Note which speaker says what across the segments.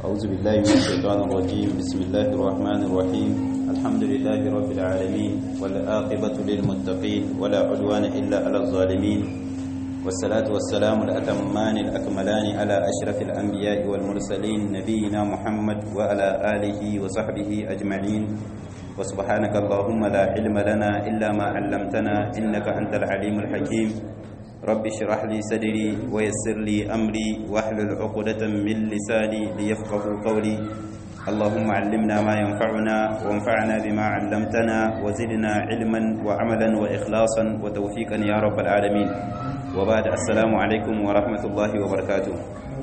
Speaker 1: أعوذ بالله من الشيطان الرجيم بسم الله الرحمن الرحيم الحمد لله رب العالمين والآقبة للمتقين ولا عدوان إلا على الظالمين والصلاة والسلام الأتمان الأكملان على أشرف الأنبياء والمرسلين نبينا محمد وعلى آله وصحبه أجمعين وسبحانك اللهم لا علم لنا إلا ما علمتنا إنك أنت العليم الحكيم رب اشرح لي صدري ويسر لي أمري واحلل عقدة من لساني ليفقه قولي اللهم علمنا ما ينفعنا وانفعنا بما علمتنا وزدنا علما وعملا وإخلاصا وتوفيقا يا رب العالمين وبعد السلام عليكم ورحمة الله وبركاته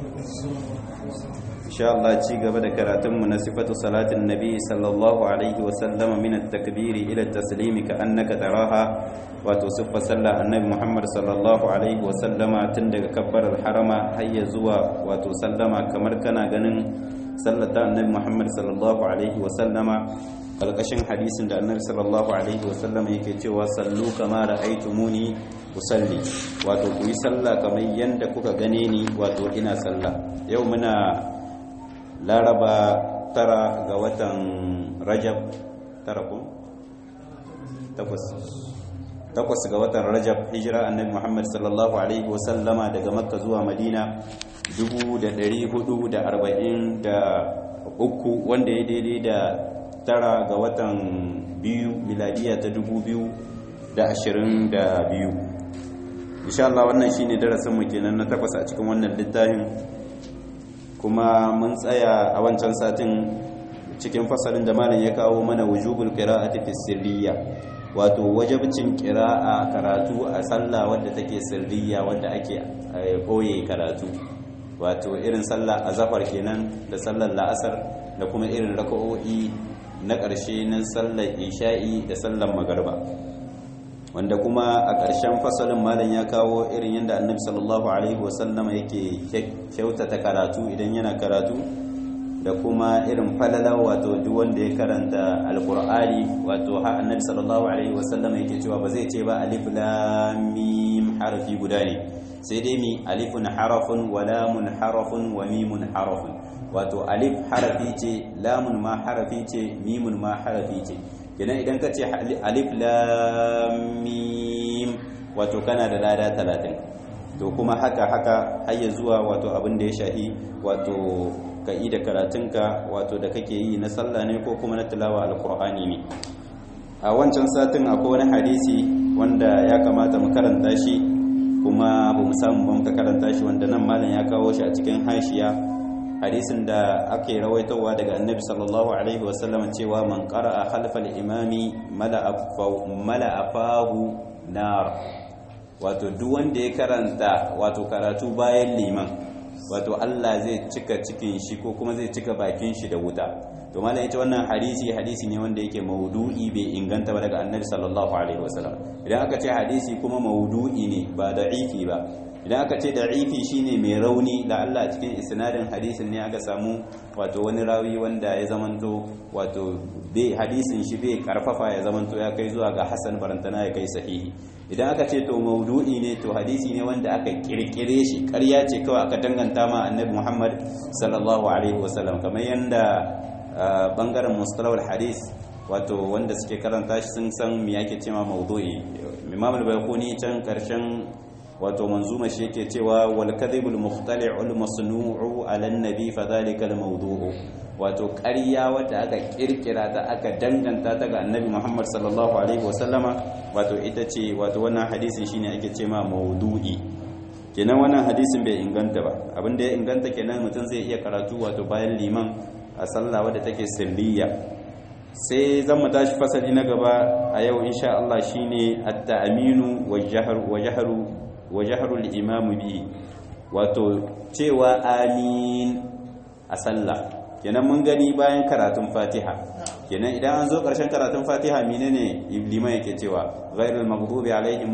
Speaker 1: إن شاء الله تشيغ بدا كراتم من صفة صلاة النبي صلى الله عليه وسلم من التكبير إلى التسليم كأنك تراها وتصف صلى النبي محمد صلى الله عليه وسلم تندق كبر الحرم هيا زوا وتسلم كمركنا غنن صلى النبي محمد صلى الله عليه وسلم kalkashin hadisin da annabi sallallahu alaihi wasallam yake cewa sallu kama ra'aytumuni usalli wato ku yi sallah kamar yanda kuka gane ni wato ina sallah yau muna laraba tara ga watan rajab tara ko takwas takwas ga watan rajab hijira annabi muhammad sallallahu alaihi wasallama daga makka zuwa madina 443 wanda ya daidai da tara ga watan biyu miladiya ta 2022 insha Allah wannan shine darasin mu kenan na takwas a cikin wannan littafin kuma mun tsaya a wancan satin cikin fasalin da malam ya kawo mana wujubul qira'ati fi sirriya wato wajibcin qira'a karatu a sallah wadda take sirriya wadda ake koye karatu wato irin sallah azhar kenan da sallar la'asar da kuma irin raka'o'i na ƙarshe na sallar isha'i da sallar magarba wanda kuma a ƙarshen fasalin malam ya kawo irin yadda annabi sallallahu alaihi wasallama yake kyautata karatu idan yana karatu da kuma irin falala wato duk wanda ya karanta alkur'ani wato har annabi sallallahu alaihi wasallama yake cewa ba zai ce ba alif lam mim harfi guda ne sai dai mi alifun harafun wa lamun harafun wa mimun harafun wato alif harafi ce lamun ma harafi ce mimun ma harafi ce kenan idan ka ce alif lam mim wato kana da lada talatin to kuma haka haka har zuwa wato abin da ya shahi wato ka yi da karatunka wato da kake yi na sallah ne ko kuma na tilawa alkur'ani ne a wancan satin akwai wani hadisi wanda ya kamata mu karanta shi kuma ba mu samu ba muka karanta shi wanda nan malam ya kawo shi a cikin hashiya hadisin da ake rawaitowa daga annabi sallallahu alaihi wasallam cewa man qara'a khalfal imami mala'a fahu nar wato duk wanda ya karanta wato karatu bayan liman wato Allah zai cika cikin shi ko kuma zai cika bakin shi da wuta to malam ita wannan hadisi hadisi ne wanda yake maudu'i bai inganta ba daga annabi sallallahu alaihi wasallam idan aka ce hadisi kuma maudu'i ne ba da'ifi ba idan aka ce da'ifi shine mai rauni da Allah cikin isnadin hadisin ne aka samu wato wani rawi wanda ya zamanto wato bai hadisin shi bai karfafa ya zamanto ya kai zuwa ga hasan barantana ya kai sahihi idan aka ce to maudu'i ne to hadisi ne wanda aka kirkire shi ƙarya ce kawai aka danganta ma annabi Muhammad sallallahu alaihi wasallam kamar yanda bangaren mustalahul hadis wato wanda suke karanta shi sun san me yake cewa maudu'i Imam al-Bayquni can karshen wato manzuma shi yake cewa wal kadhibul mukhtali'ul masnu'u 'ala an-nabi fadhalika al-mawdu'u wato ƙarya wadda aka kirkira ta aka danganta ta ga annabi Muhammad sallallahu alaihi wasallama wato ita ce wato wannan hadisin shine ake cewa mawdu'i kenan wannan hadisin bai inganta ba abinda ya inganta kenan mutum zai iya karatu wato bayan liman a sallah wadda take sirriya sai zan mu tashi fasali na gaba a yau insha Allah shine at-ta'minu wa jahru wa jahru wa jahrul imamu bi wato cewa amin a sallah kenan mun gani bayan karatun fatiha kenan idan an zo karshen karatun fatiha menene liman yake cewa ghairul maghdubi alaihim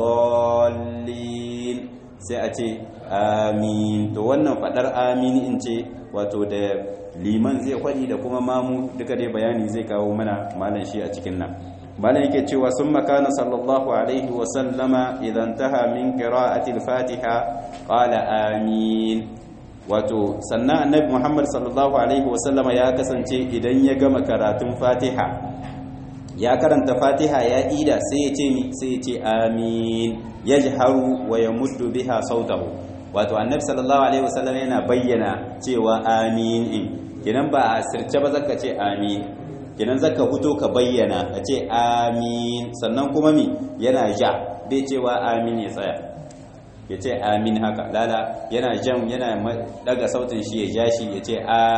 Speaker 1: waladdallin sai a ce amin to wannan fadar amin in ce wato da liman zai kwadi da kuma mamu duka dai bayani zai kawo mana malan shi a cikin nan malam yake cewa sun makana sallallahu alaihi wasallama idan taha min qira'ati al-fatiha qala amin wato sannan annabi Muhammad sallallahu alaihi wasallama ya kasance idan ya gama karatun Fatiha ya karanta Fatiha ya ida sai ya ce mi sai ya ce amin yajharu wa yamuddu biha sautahu wato annabi sallallahu alaihi wasallama yana bayyana cewa amin in kenan ba a sirce ba zaka ce amin kenan zaka fito ka bayyana ka ce amin sannan kuma mi yana ja bai cewa amin ya tsaya ya ce amin haka lala yana jan yana daga sautin shi ya ja shi ya ce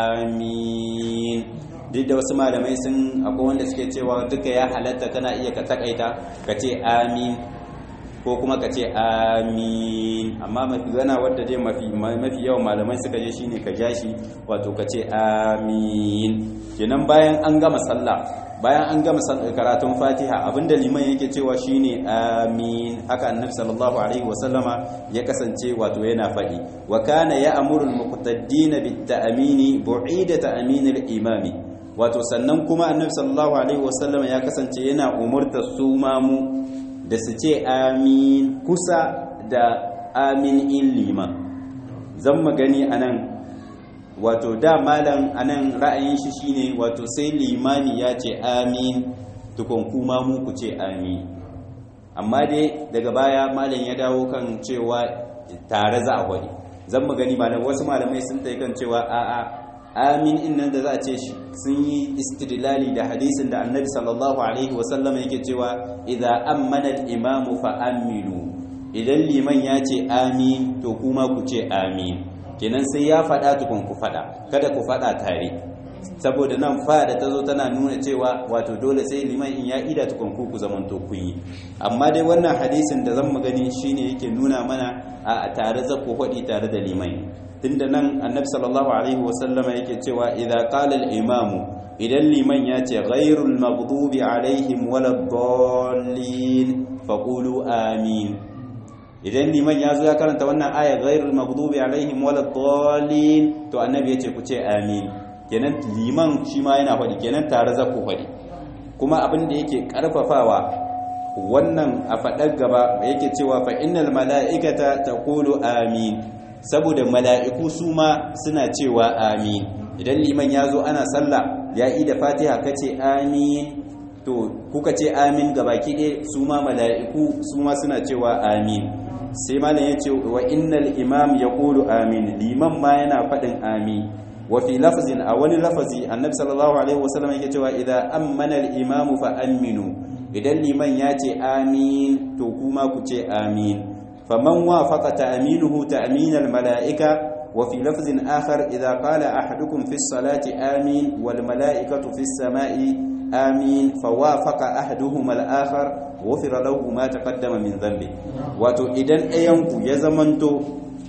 Speaker 1: amin duk da wasu malamai sun akwai wanda suke cewa duka ya halatta kana iya ka takaita ka ce amin ko kuma ka ce amin amma mafi gana wadda dai mafi mafi yawan malamai suka je shine ka ja shi wato ka ce amin kenan bayan an gama sallah bayan an gama karatun fatiha abinda liman yake cewa shine amin haka annabi sallallahu alaihi wasallama ya kasance wato yana faɗi wa kana ya'muru al-muqtaddina bit-ta'mini bu'ida ta'min al-imami wato sannan kuma annabi sallallahu alaihi wasallama ya kasance yana umurta su mamu da su ce amin kusa da amin in liman zan magani anan wato da malam anan ra'ayin shi shine wato sai limani ya ce amin tukun kuma mu ku ce amin amma dai daga baya malam ya dawo kan cewa tare za a wani zan magani malam wasu malamai sun ta kan cewa a'a amin innan da za a ce shi sun yi istidlali da hadisin da annabi sallallahu alaihi wasallam yake cewa idza ammana al-imamu fa aminu idan liman ya ce amin to kuma ku ce amin kenan sai ya faɗa tukun ku faɗa kada ku faɗa tare saboda nan fa da ta zo tana nuna cewa wato dole sai liman in ya ida tukun ku ku zaman to kun yi amma dai wannan hadisin da zan gani shine yake nuna mana a tare za ku faɗi tare da liman tunda nan annabi sallallahu alaihi wasallama yake cewa idza qala al-imamu idan liman ya ce ghairul maghdubi alaihim waladdallin faqulu amin idan liman ya zo ya karanta wannan aya ghairul maghdubi alaihim waladdallin to annabi yace ku ce amin kenan liman shi ma yana faɗi kenan tare za ku faɗi kuma abin da yake karfafawa wannan a faɗar gaba yake cewa fa innal mala'ikata taqulu amin saboda mala'iku su ma suna cewa amin idan liman ya zo ana sallah ya yi da fatiha kace amin to kuka ce amin gabaki ɗaya su ma mala'iku su ma suna cewa amin sai malam ya ce wa innal imam ya ƙulu amin liman ma yana faɗin amin wa fi lafazin a wani lafazi annabi sallallahu alaihi wasallam yake cewa idan ammana al-imamu fa aminu idan liman ya ce amin to kuma ku ce amin faman wafaqa ta'minuhu ta'min al-mala'ika wa fi lafzin akhar idza qala ahadukum fi as-salati amin wal mala'ikatu fi as-sama'i amin fawafaqa ahaduhuma al-akhar ghufira lahu ma taqaddama min dhanbi wato idan ɗayanku ya zamanto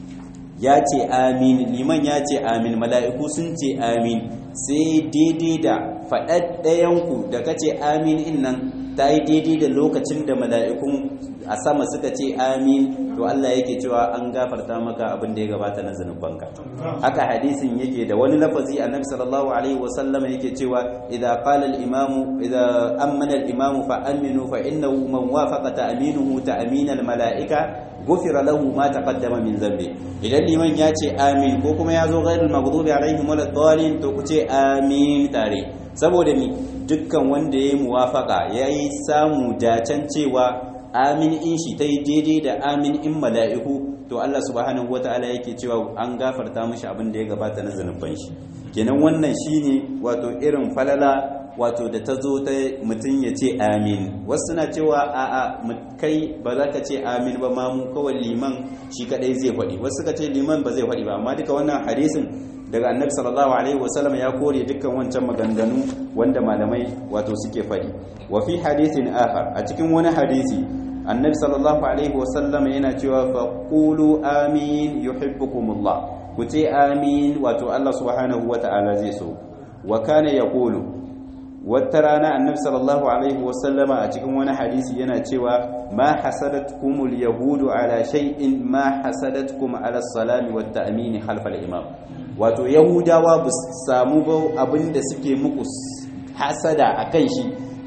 Speaker 1: ya ce amin liman ya ce amin mala'iku sun ce amin sai daidai da faɗaɗ ɗayanku da ka ce amin in nan ta yi daidai da lokacin da mala'ikun a sama suka ce amin to Allah yake cewa an gafarta maka abin da ya gabata na zanubanka haka hadisin yake da wani lafazi annabi sallallahu alaihi wasallam yake cewa idza qala al-imamu idza amana al-imamu fa aminu fa innahu man wafaqa ta'minuhu ta'min al-mala'ika gufira lahu ma taqaddama min zambi idan liman ya ce amin ko kuma ya zo ghairul maghdubi alaihim waladdallin to ku ce amin tare saboda mi dukkan wanda yayi muwafaka yayi samu dacen cewa amin in shi ta yi daidai da amin in mala'iku to Allah subhanahu wata'ala yake cewa an gafarta mashi abin da ya gabata na zanubban shi kenan wannan shine wato irin falala wato da ta zo ta mutum ya ce amin wasu na cewa a'a kai ba za ka ce amin ba ma mu kawai liman shi kadai zai faɗi wasu ka ce liman ba zai faɗi ba amma duka wannan hadisin daga annabi sallallahu alaihi wasallam ya kore dukkan wancan maganganu wanda malamai wato suke faɗi wa fi hadisin akhar a cikin wani hadisi annabi sallallahu alaihi wasallam yana cewa fa qulu amin yuhibbukumullah ku ce amin wato Allah subhanahu wata'ala zai so wa kana yaqulu wata rana annabi sallallahu alaihi wasallama a cikin wani hadisi yana cewa ma hasadatkumul yahudu ala shay'in ma hasadatkum ala salami wat ta'min khalfa al-imam wato yahudawa ba samu ba abinda suke muku hasada akan shi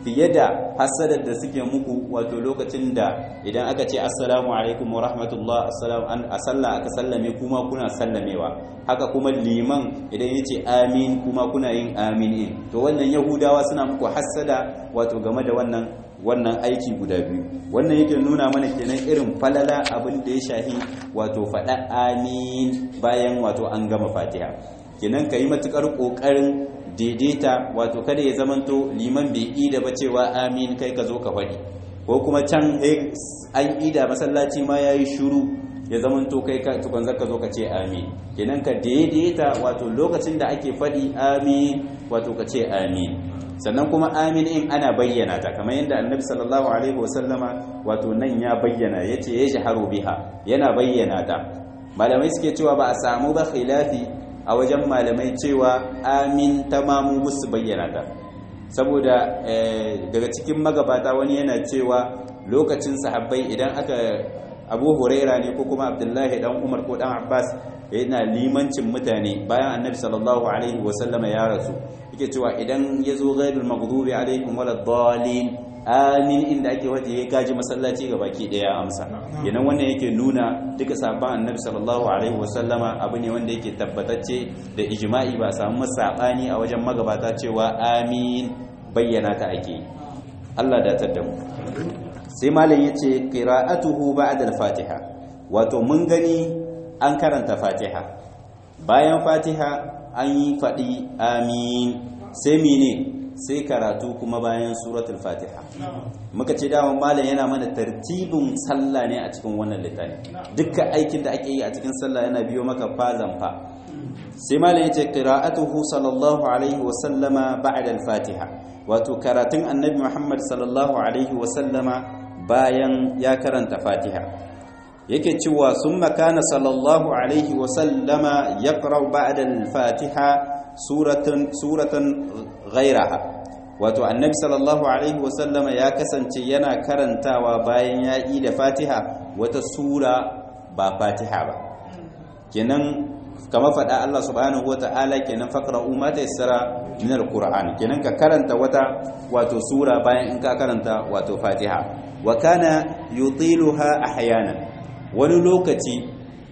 Speaker 1: fiye da hasadar da suke muku wato lokacin da idan aka ce assalamu alaikum wa rahmatullah assalamu an a sallah aka sallame kuma kuna sallamewa haka kuma liman idan ya ce amin kuma kuna yin amin in to wannan yahudawa suna muku hasada wato game da wannan wannan aiki guda biyu wannan yake nuna mana kenan irin falala abin da ya shahi wato faɗa amin bayan wato an gama fatiha kenan ka yi matuƙar ƙoƙarin daidaita wato kada ya zamanto liman bai ida ba cewa amin kai ka zo ka faɗi ko kuma can an ida masallaci ma ya yi shuru ya zamanto kai ka tukun zaka zo ka ce amin kenan ka daidaita wato lokacin da ake faɗi amin wato ka ce amin sannan kuma amin in ana bayyana ta kamar yadda annabi sallallahu alaihi wasallama wato nan ya bayyana yace ya shaharu biha yana bayyana ta malamai suke cewa ba a samu ba khilafi a wajen malamai cewa amin tamamu musu bayyana ta saboda daga cikin magabata wani yana cewa lokacin sahabbai idan aka abu huraira ne ko kuma abdullahi dan umar ko dan abbas yana limancin mutane bayan annabi sallallahu alaihi wasallama ya rasu yake cewa idan ya zo ghairul maghdubi alaihim wala dhalin amin inda ake waje ya gaji masallaci ga baki daya amsa kenan wannan yake nuna duka sahabban annabi sallallahu alaihi wasallama abu ne wanda yake tabbatacce da ijma'i ba a samu masabani a wajen magabata cewa amin bayyana ta ake Allah da ta mu sai malam yace qira'atuhu ba'da al-fatiha wato mun gani an karanta fatiha bayan fatiha an yi faɗi amin sai mene sai karatu kuma bayan suratul fatiha muka ce daman malam yana mana tartibin sallah ne a cikin wannan littafi dukkan aikin da ake yi a cikin sallah yana biyo maka fazan fa sai malam yace qira'atuhu sallallahu alaihi wa sallama ba'da al-fatiha wato karatun annabi muhammad sallallahu alaihi wa sallama bayan ya karanta fatiha yake cewa sun makana sallallahu alaihi wasallama ya ƙarau ba'adal fatiha suratan ghairaha wato annabi sallallahu alaihi wasallama ya kasance yana karantawa bayan ya yi da fatiha wata sura ba fatiha ba kenan kama faɗa Allah subhanahu wa ta'ala kenan faqra'u ma tayassara min alquran kenan ka karanta wata wato sura bayan in ka karanta wato fatiha wa kana yutiluha ahyanan wani lokaci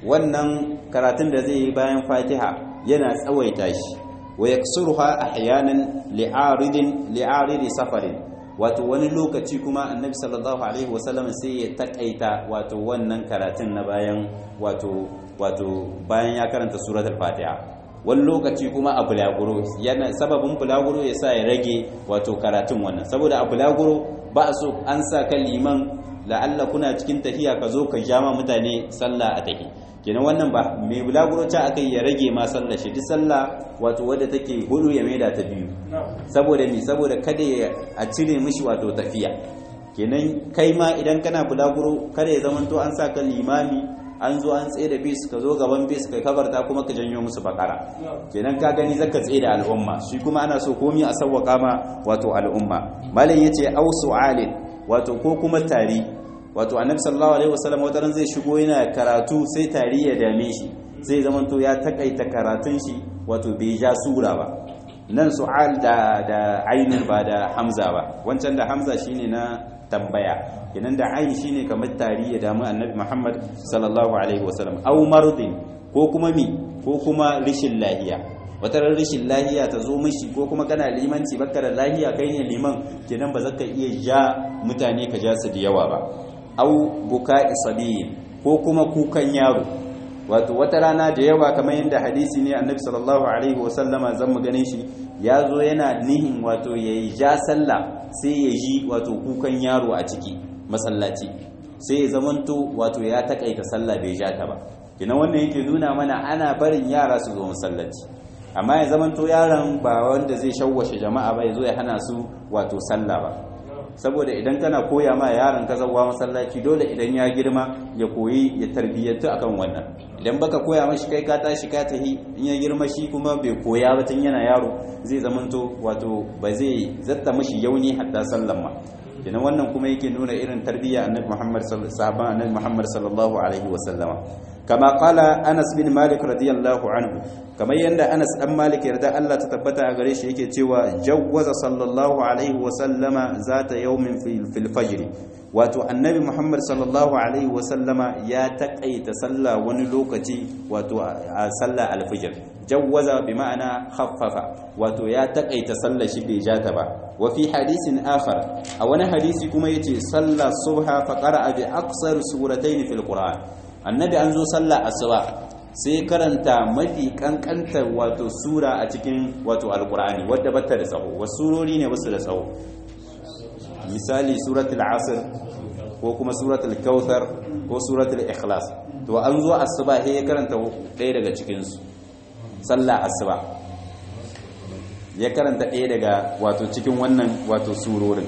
Speaker 1: wannan karatun da zai yi bayan fatiha yana tsawaita shi wa yaksuruha ahyanan li'aridin li'aridi safarin wato wani lokaci kuma annabi sallallahu alaihi wasallam sai ya takaita wato wannan karatun na bayan wato wato bayan ya karanta suratul fatiha wani lokaci kuma a bulaguro yana sababin bulaguro ya sa ya rage wato karatun wannan saboda a bulaguro ba a so an sa kan liman la'alla kuna cikin tafiya ka zo ka jama mutane sallah a tafi kenan wannan ba mai bulaguro ta aka ya rage ma sallah shi duk sallah wato wadda take hudu ya maida ta biyu saboda mi saboda kada a cire mishi wato tafiya kenan kai ma idan kana bulaguro kada ya zamanto an sa kan limami an zo an tsaye da bis ka zo gaban bis kai kabarta kuma ka janyo musu bakara kenan ka gani zaka tsaye da al'umma shi kuma ana so komi a sawwaka ma wato al'umma malam yace au su'alin wato ko kuma tari wato annabi sallallahu alaihi wasallam wata ran zai shigo yana karatu sai tari ya dame shi zai zama to ya takaita karatun shi wato bai ja sura ba nan su'al da da ainun ba da hamza ba wancan da hamza shine na tambaya kenan da ain shine kamar tari ya damu annabi Muhammad sallallahu alaihi wasallam aw mardin ko kuma mi ko kuma rishin lahiya wata rishin lahiya ta zo mishi ko kuma kana limanci baka da lahiya kai ne liman kenan ba zaka iya ja mutane ka ja su da yawa ba aw buka isabiyin ko kuma kukan yaro wato wata rana da yawa kamar yadda hadisi ne annabi sallallahu alaihi wasallama zan mu ganin shi ya zo yana nihin wato ya yi ja sallah sai ya ji wato kukan yaro a ciki masallaci sai ya zamanto wato ya takaita sallah bai ja ta ba kina wannan yake nuna mana ana barin yara su zo masallaci amma ya zamanto yaron ba wanda zai shawwashe jama'a ba ya zo ya hana su wato sallah ba saboda idan kana koya ma yaron ka zawwa masallaci dole idan ya girma ya koyi ya tarbiyyantu akan wannan idan baka koya mashi kai ka tashi ka tahi in ya girma shi kuma bai koya ba tun yana yaro zai zamanto wato ba zai zatta mashi yauni hatta sallan ma kenan wannan kuma yake nuna irin tarbiyya annabi Muhammad sallallahu annabi Muhammad sallallahu alaihi wa sallama kama qala Anas bin Malik radiyallahu anhu kamar yanda Anas dan Malik yarda Allah ta tabbata a gare shi yake cewa jawwaza sallallahu alaihi wa sallama zata yawmin fil fajr wato annabi Muhammad sallallahu alaihi wa sallama ya takaita sallah wani lokaci wato a sallah al-fajr jawwaza bi ma'ana khaffafa wato ya takaita sallar shi bai ja ta ba wa fi hadisin akhar a wani hadisi kuma yace salla subha fa qara'a bi aqsar suratayn fil qur'an annabi an zo sallah asuba sai karanta mafi kankantar wato sura a cikin wato alqur'ani wadda bata da tsawo wasu surori ne wasu da tsawo misali suratul asr ko kuma suratul kautsar ko suratul ikhlas to an zo asuba sai ya karanta ɗaya daga cikin su sallah asuba ya karanta ɗaya daga wato cikin wannan wato surorin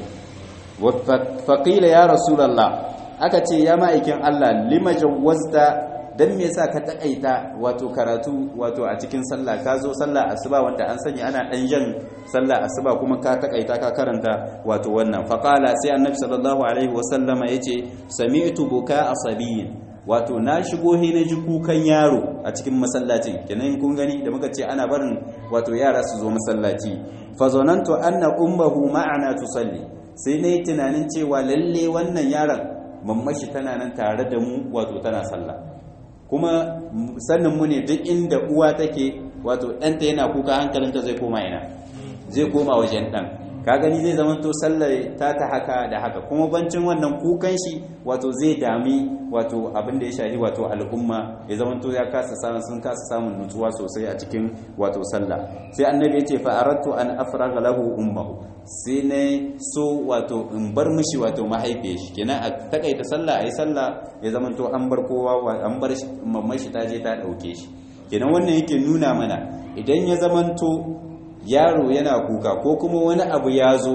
Speaker 1: faƙila ya rasulallah aka ce ya ma'aikin Allah lima jawwazta dan me yasa ka takaita wato karatu wato a cikin sallah ka zo sallah asuba wanda an sanya ana dan jan sallah asuba kuma ka takaita ka karanta wato wannan faqala sai annabi sallallahu alaihi wasallama yace sami'tu buka asabiyin wato na shigo he na ji kukan yaro a cikin masallacin kenan kun gani da muka ce ana barin wato yara su zo masallaci fa zanantu anna ummuhu ma'ana tusalli sai nayi tunanin cewa lalle wannan yaron mammashi tana nan tare da mu wato tana sallah kuma sannin mu ne duk inda uwa take wato ɗanta yana kuka hankalinta zai koma ina zai koma wajen ɗan ka gani zai zama to sallar ta ta haka da haka kuma bancin wannan kukan shi wato zai dami wato abin da ya shahi wato al'umma ya zama to ya kasa samun sun kasa samun nutsuwa sosai a cikin wato sallah sai annabi ya ce fa aradtu an afraga lahu ummuhu sai ne so wato in bar mishi wato mahaifiyar shi kenan a takaita sallah ayi sallah ya zama to an bar kowa an bar mamman shi ta je ta dauke shi kenan wannan yake nuna mana idan ya zamanto yaro yana kuka ko kuma wani abu ya zo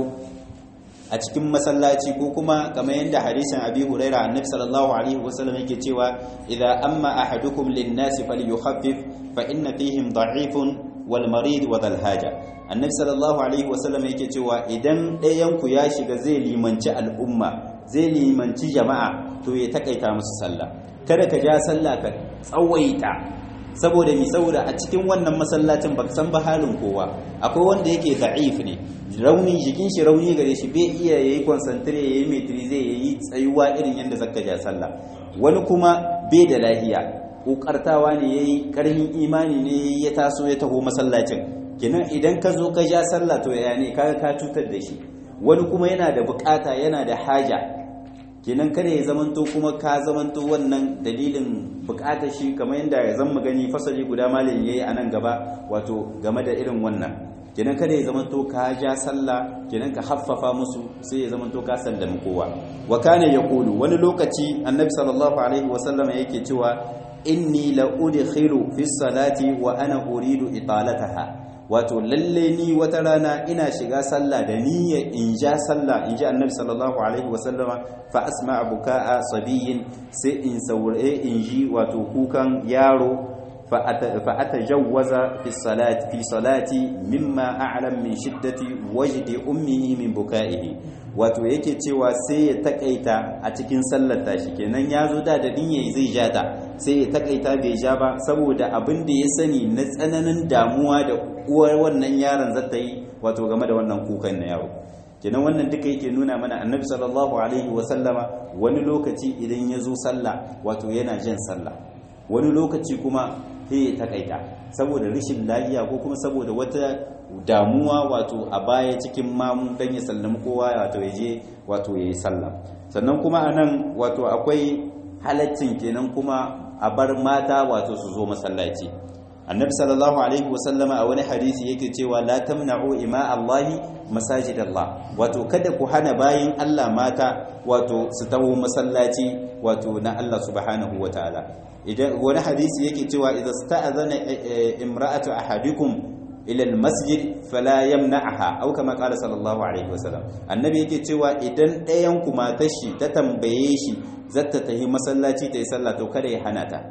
Speaker 1: a cikin masallaci ko kuma kamar yadda hadisin abi huraira annabi sallallahu alaihi wasallam yake cewa idza amma ahadukum lin-nasi falyukhaffif fa inna fihim da'ifun wal marid wa dhal haja annabi sallallahu alaihi wasallam yake cewa idan ɗayan ku ya shiga zai limanci al'umma zai limanci jama'a to ya takaita musu sallah kada ka ja sallah ka tsawaita saboda mi saboda a cikin wannan masallacin baka san ba halin kowa akwai wanda yake da'if ne rauni jikin shi rauni gare shi bai iya yayi concentrate yayi metri zai yayi tsayuwa irin yanda zaka ja sallah wani kuma bai da lahiya kokartawa ne yayi karhin imani ne ya taso ya taho masallacin kenan idan ka zo ka ja sallah to ya ne ka ka cutar da shi wani kuma yana da bukata yana da haja kenan kada ya zamanto kuma ka zamanto wannan dalilin bukatar shi kamar yadda ya zama gani fasali guda malin yayi a nan gaba wato game da irin wannan kenan kada ya zamanto ka ja sallah kenan ka haffafa musu sai ya zamanto ka sallami kowa wa kana yaqulu wani lokaci annabi sallallahu alaihi wa sallam yake cewa inni la udkhilu fi salati wa ana uridu italataha wato lalle ni wata rana ina shiga sallah da niyyar in ja sallah in ji annabi sallallahu alaihi wasallama fa asma buka'a sabiyin sai in saurare in ji wato kukan yaro fa atajawwaza fi salati fi salati mimma a'lam min shiddati wajdi ummihi min buka'ihi wato yake cewa sai ya takaita a cikin sallar tashi kenan ya zo da da niyyar zai ja ta sai ya takaita bai ja ba saboda abin da ya sani na tsananin damuwa da uwar wannan yaron zata yi wato game da wannan kukan na yaro kenan wannan duka yake nuna mana annabi sallallahu alaihi wa sallama wani lokaci idan ya zo sallah wato yana jin sallah wani lokaci kuma sai ya takaita saboda rashin lafiya ko kuma saboda wata damuwa wato a baya cikin mamu dan ya sallami kowa wato ya je wato ya yi sallah sannan kuma anan wato akwai halaccin kenan kuma a bar mata wato su zo masallaci annabi sallallahu alaihi wasallama a wani hadisi yake cewa la tamna'u ima Allahi masajid Allah wato kada ku hana bayin Allah mata wato su taho masallaci wato na Allah subhanahu wataala idan wani hadisi yake cewa idza sta'adhana imra'atu ahadikum ila almasjid fala yamna'aha aw kama qala sallallahu alaihi wasallam annabi yake cewa idan ɗayan ku matar shi ta tambaye shi zata tahi masallaci ta yi sallah to kada ya hana ta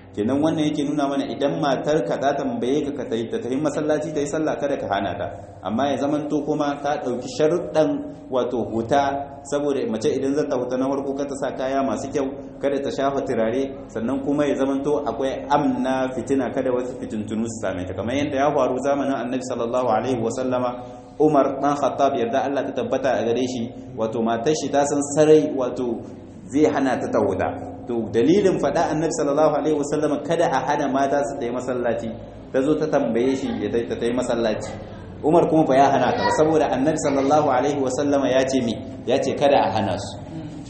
Speaker 1: kenan wannan yake nuna mana idan matar ka ta tambaye ka ka tayi ta tayi masallaci ta yi sallah kada ka hana ta amma ya zamanto kuma ka ɗauki sharuɗan wato huta saboda mace idan zata huta na farko ka ta sa kaya masu kyau kada ta shafa turare sannan kuma ya zamanto akwai amna fitina kada wasu fitintunu su same ta kamar yadda ya faru zamanin annabi sallallahu alaihi wa sallama Umar dan Khattab yarda Allah ta tabbata a gare shi wato matar shi ta san sarai wato zai hana ta tawuda to dalilin faɗa annabi sallallahu alaihi wasallama kada a hana mata su tayi masallaci ta zo ta tambaye shi ya ta tayi masallaci Umar kuma ba ya hana ta ba saboda annabi sallallahu alaihi wasallama ya ce mi ya ce kada a hana su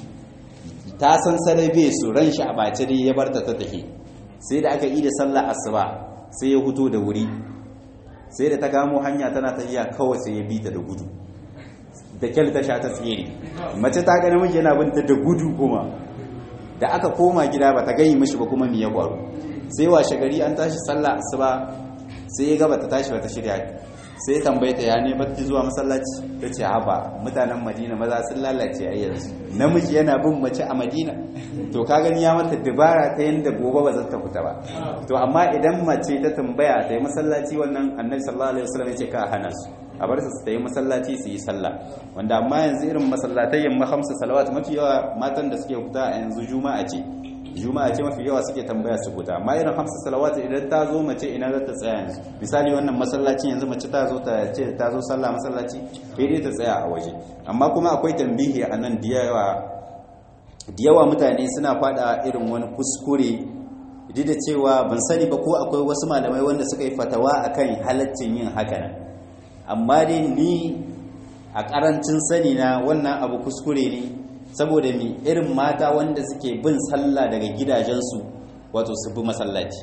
Speaker 1: ta san sarai bai su ran shi a bace dai ya barta ta tafi sai da aka yi da sallah asuba sai ya huto da wuri sai da ta gamo hanya tana tafiya kawai sai ya bi ta da gudu da kyal ta sha ta tsere mace ta ga namiji yana binta da gudu kuma da aka koma gida ba ta gani mishi ba kuma me ya faru sai washe gari an tashi sallah asuba sai ya ga bata tashi bata shirya sai ya tambaye ta ya ne bata zuwa masallaci ta ce haba mutanen madina maza sun lalace a yanzu namiji yana bin mace a madina to ka gani ya mata dabara ta yanda gobe ba za ta fita ba to amma idan mace ta tambaya ta yi masallaci wannan annabi sallallahu alaihi wasallam ya ce ka hana su a bar su ta yi masallaci su yi sallah wanda amma yanzu irin masallatai yamma hamsa salawat mafi yawa matan da suke fita a yanzu juma'a ce juma'a ce mafi yawa suke tambaya su fita amma irin hamsa salawat idan ta zo mace ina za ta tsaya yanzu misali wannan masallaci yanzu mace ta zo ta ce ta zo sallah masallaci dai ta tsaya a waje amma kuma akwai tambihi a nan da yawa da yawa mutane suna fada irin wani kuskure duk da cewa ban sani ba ko akwai wasu malamai wanda suka yi fatawa akan halaccin yin haka nan amma dai ni a karancin sani na wannan abu kuskure ne saboda mi irin mata wanda suke bin sallah daga gidajensu wato su bi masallaci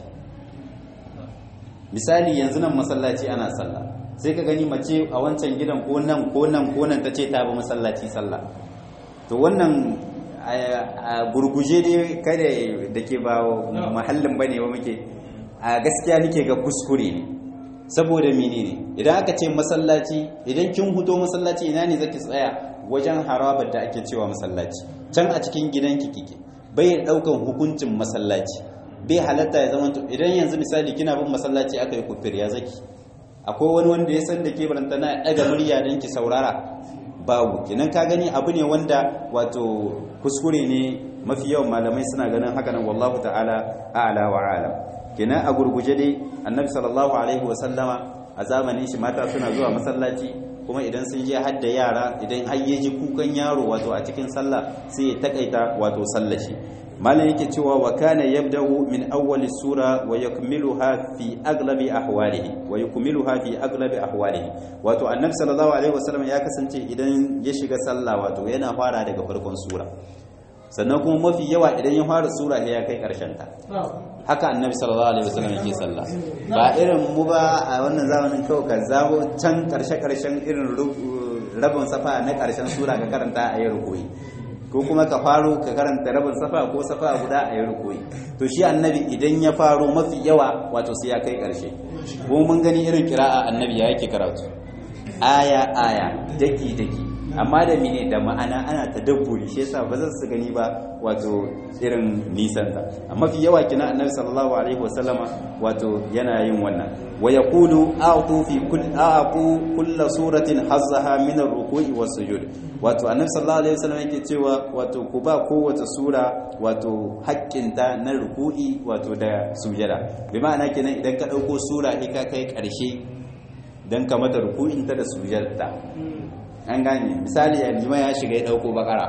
Speaker 1: misali yanzu nan masallaci ana sallah sai ka gani mace a wancan gidan ko nan ko nan ko nan ta ce ta bi masallaci sallah to wannan a gurguje dai kada da ke ba mahallin bane ba muke a gaskiya nake ga kuskure ne saboda menene idan aka ce masallaci idan kin huto masallaci ina ne zaki tsaya wajen harabar da ake cewa masallaci can a cikin gidanki kike bai daukan hukuncin masallaci bai halatta ya zama idan yanzu misali kina bin masallaci aka yi kufir ya zaki akwai wani wanda ya san da ke baranta na daga murya don ki saurara babu kinan ka gani abu ne wanda wato kuskure ne mafi yawan malamai suna ganin haka nan wallahu ta'ala a'la wa alam kenan a gurguje dai annabi sallallahu alaihi wasallama a zamanin shi mata suna zuwa masallaci kuma idan sun je hadda yara idan har ya ji kukan yaro wato a cikin sallah sai ya takaita wato sallar shi malam yake cewa wa kana yabda'u min awwali sura wa yakmiluha fi aglabi ahwalihi wa yukmiluha fi aglabi ahwalihi wato annabi sallallahu alaihi wasallam ya kasance idan ya shiga sallah wato yana fara daga farkon sura sannan kuma mafi yawa idan ya fara sura ya kai karshen ta haka annabi sallallahu alaihi wasallam yake sallah ba irin mu ba a wannan zamanin kawai ka zabo can karshe karshen irin rabin safa na karshen sura ka karanta a yi rukuyi ko kuma ka faro ka karanta rabin safa ko safa guda a yi rukuyi to shi annabi idan ya faro mafi yawa wato sai ya kai karshe ko mun gani irin kira'a annabi ya yake karatu aya aya daki daki amma da mine da ma'ana ana tadabburi shi yasa ba za su gani ba wato irin nisan ta amma fi yawa kina annabi sallallahu alaihi wasallama wato yana yin wannan wa yaqulu a'tu fi kull a'qu kull suratin hazzaha min ar-ruku'i was-sujud wato annabi sallallahu alaihi wasallam yake cewa wato ku ba kowace sura wato haƙƙinta na ruku'i wato da sujada bi ma'ana kenan idan ka dauko sura ka kai ƙarshe dan ka mata ruku'inta da sujadarta an gane misali ya lima ya shiga ya dauko bakara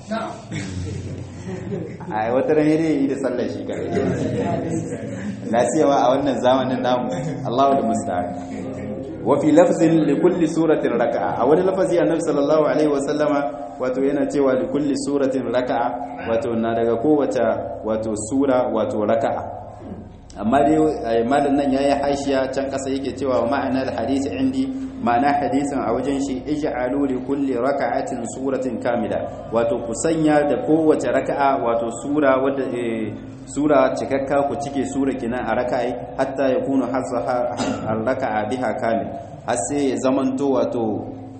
Speaker 1: a wata ran yare yi da sallar shi kare lasiyawa a wannan zamanin namu Allahu da musta'an wa fi lafzin li kulli suratin raka'a a wani lafazi annabi sallallahu alaihi wa sallama wato yana cewa li kulli suratin raka'a wato na daga kowace wato sura wato raka'a amma dai malam nan yayi hashiya can kasa yake cewa ma'anar hadisi indi ma'ana hadisin a wajen shi ij'alu li kulli raka'atin suratin kamila wato ku sanya da kowace raka'a wato sura wadda sura cikakka ku cike sura kina a raka'i hatta yakunu hazzaha ar-raka'a biha kamil har sai ya zamanto wato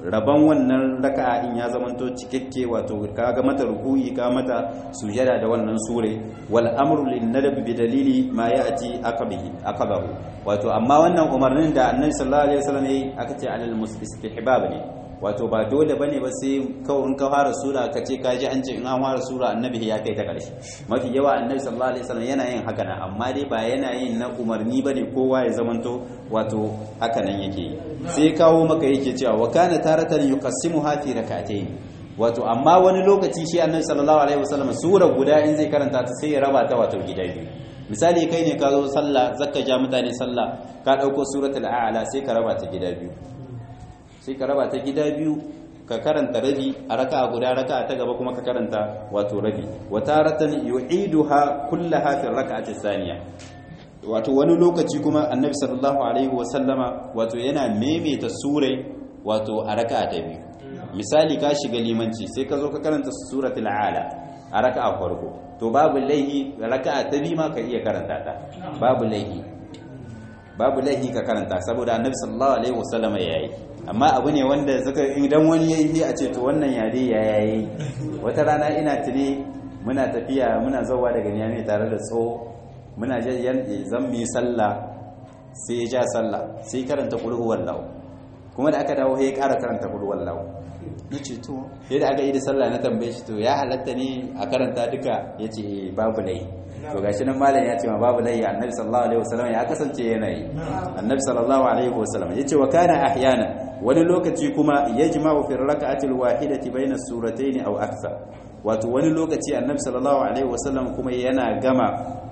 Speaker 1: rabon wannan raka'a in ya zamanto cikakke wato ka ga mata ruku'i ka mata sujada da wannan sure wal amru lin nadab bi dalili ma ya'ti aqabihi aqabahu wato amma wannan umarnin da annabi sallallahu alaihi wasallam yayi aka ce alal istihbab ne wato ba dole bane ba sai kawai in ka fara sura ka ce ka ji an ce in an fara sura annabi ya kai ta karshe mafi yawa annabi sallallahu alaihi wasallam yana yin haka nan amma dai ba yana yin na umarni bane kowa ya zamanto wato haka nan yake yi sai kawo maka yake cewa wa kana taratan yuqassimuha fi rak'atayn wato amma wani lokaci shi annabi sallallahu alaihi wasallam sura guda in zai karanta ta sai ya raba ta wato gida biyu misali kai ne ka zo sallah zakka ja mutane sallah ka dauko suratul a'la sai ka raba ta gida biyu sai ka raba ta gida biyu ka karanta rabi a raka'a guda raka'a ta gaba kuma ka karanta wato rabi wa taratan yu'iduha kullaha fi raka'ati thaniya wato wani lokaci kuma annabi sallallahu alaihi wa sallama wato yana maimaita surai wato a raka'a ta biyu misali ka shiga limanci sai ka zo ka karanta suratul ala a raka'a farko to babu laihi raka'a ta biyu ma ka iya karanta ta babu laihi babu laihi ka karanta saboda annabi sallallahu alaihi wa sallama yayi amma abu ne wanda suka idan wani yayi a ce to wannan yare ya yayi wata rana ina tuni muna tafiya muna zawa daga niyami tare da tso muna zan mu yi sallah sai ya ja sallah sai karanta kulhu wallahu kuma da aka dawo ya ƙara karanta kulhu wallahu yace to yadda aka yi da sallah na tambaye shi to ya halatta ne a karanta duka yace babu lai to gashi nan malam ya ce ma babu lai annabi sallallahu alaihi wasallam ya kasance yana yi annabi sallallahu alaihi wasallam yace wa kana ahyana wani lokaci kuma yajma'u fi rak'ati alwahidati bayna suratayn aw akthar wato wani lokaci annabi sallallahu alaihi wasallam kuma yana gama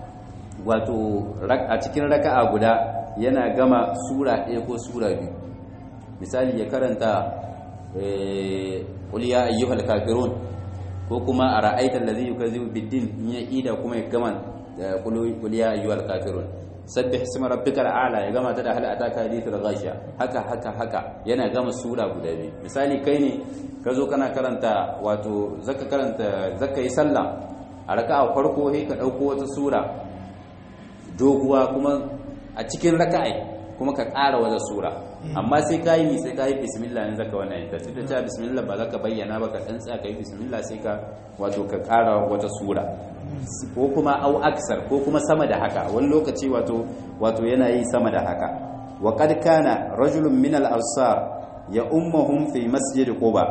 Speaker 1: wato a cikin raka'a guda yana gama sura ɗaya ko sura biyu misali ya karanta qul ya ayyuhal kafirun ko kuma a ra'aitar da zai yi kazi biddin in ya ida kuma ya gama qul ya ayyuhal kafirun sabbih isma rabbikal a'la ya gama ta da hal ataka hadithul ghashiya haka haka haka yana gama sura guda biyu misali kai ne ka zo kana karanta wato zaka karanta zaka yi sallah a raka'a farko sai ka dauko wata sura doguwa kuma a cikin raka'a kuma ka ƙara wata sura amma sai ka yi sai ka yi bismillah ne zaka wannan ta tunda ta bismillah ba zaka bayyana ba ka tsantsa ka yi bismillah sai ka wato ka ƙara wata sura ko kuma au aksar ko kuma sama da haka wani lokaci wato wato yana yi sama da haka wa qad kana rajulun min al-ansar ya ummuhum fi masjid quba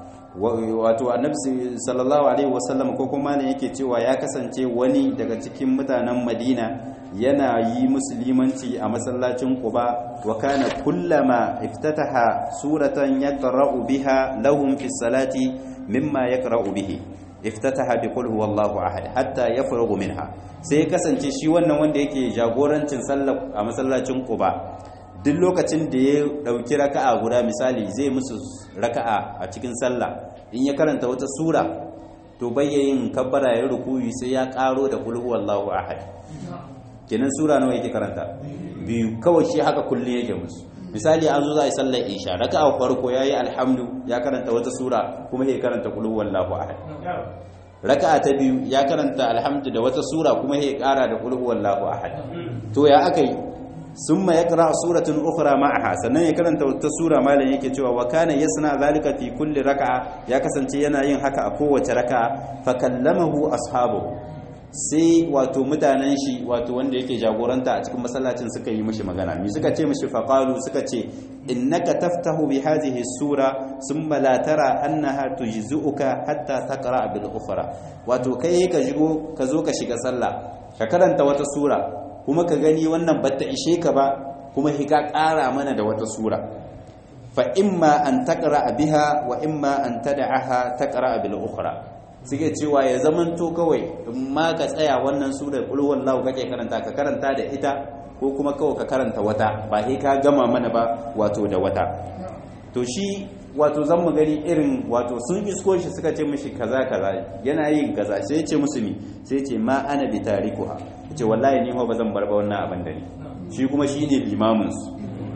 Speaker 1: wato annabi sallallahu alaihi wasallam ko kuma ne yake cewa ya kasance wani daga cikin mutanen madina yana yi musulmanci a masallacin quba wa kana kullama iftataha suratan yaqra'u biha lahum fi salati mimma yaqra'u bihi iftataha bi qul huwallahu ahad hatta yafrughu minha sai ya kasance shi wannan wanda yake jagorancin sallah a masallacin quba duk lokacin da ya dauki raka'a guda misali zai musu raka'a a cikin sallah in ya karanta wata sura to bayyayin kabbara ya rukuyi sai ya karo da qul huwallahu ahad kenan sura nawa yake karanta biyu kawai shi haka kullun yake musu misali an zo za a yi sallar isha raka'a farko yayi alhamdu ya karanta wata sura kuma ya karanta qul huwallahu ahad raka'a ta biyu ya karanta alhamdu da wata sura kuma ya kara da qul huwallahu ahad to ya akai summa yaqra suratan ukhra ma'aha sannan ya karanta wata sura malam yake cewa wa kana yasna zalika fi kulli raka'a ya kasance yana yin haka a kowace raka'a fa kallamahu ashabu sai wato mutanen shi wato wanda yake jagoranta a cikin masallacin suka yi mishi magana mi suka ce mishi faqalu suka ce innaka taftahu bi hadhihi sura thumma la tara annaha tujzuka hatta taqra bil ukhra wato kai ka shigo ka zo ka shiga sallah ka karanta wata sura kuma ka gani wannan batta ishe ka ba kuma hika ƙara mana da wata sura fa imma an taqra biha wa imma an tad'aha taqra bil ukhra suke cewa ya zamanto kawai in ma ka tsaya wannan sura qul wallahu kake karanta ka karanta da ita ko kuma kawai ka karanta wata ba sai ka gama mana ba wato da wata to shi wato zan mu gani irin wato sun isko shi suka ce mishi kaza kaza yana yin kaza sai ce musu mi sai ce ma ana bi tarikuha ce wallahi ni ba zan bar ba wannan abin da ni shi kuma shine limamin su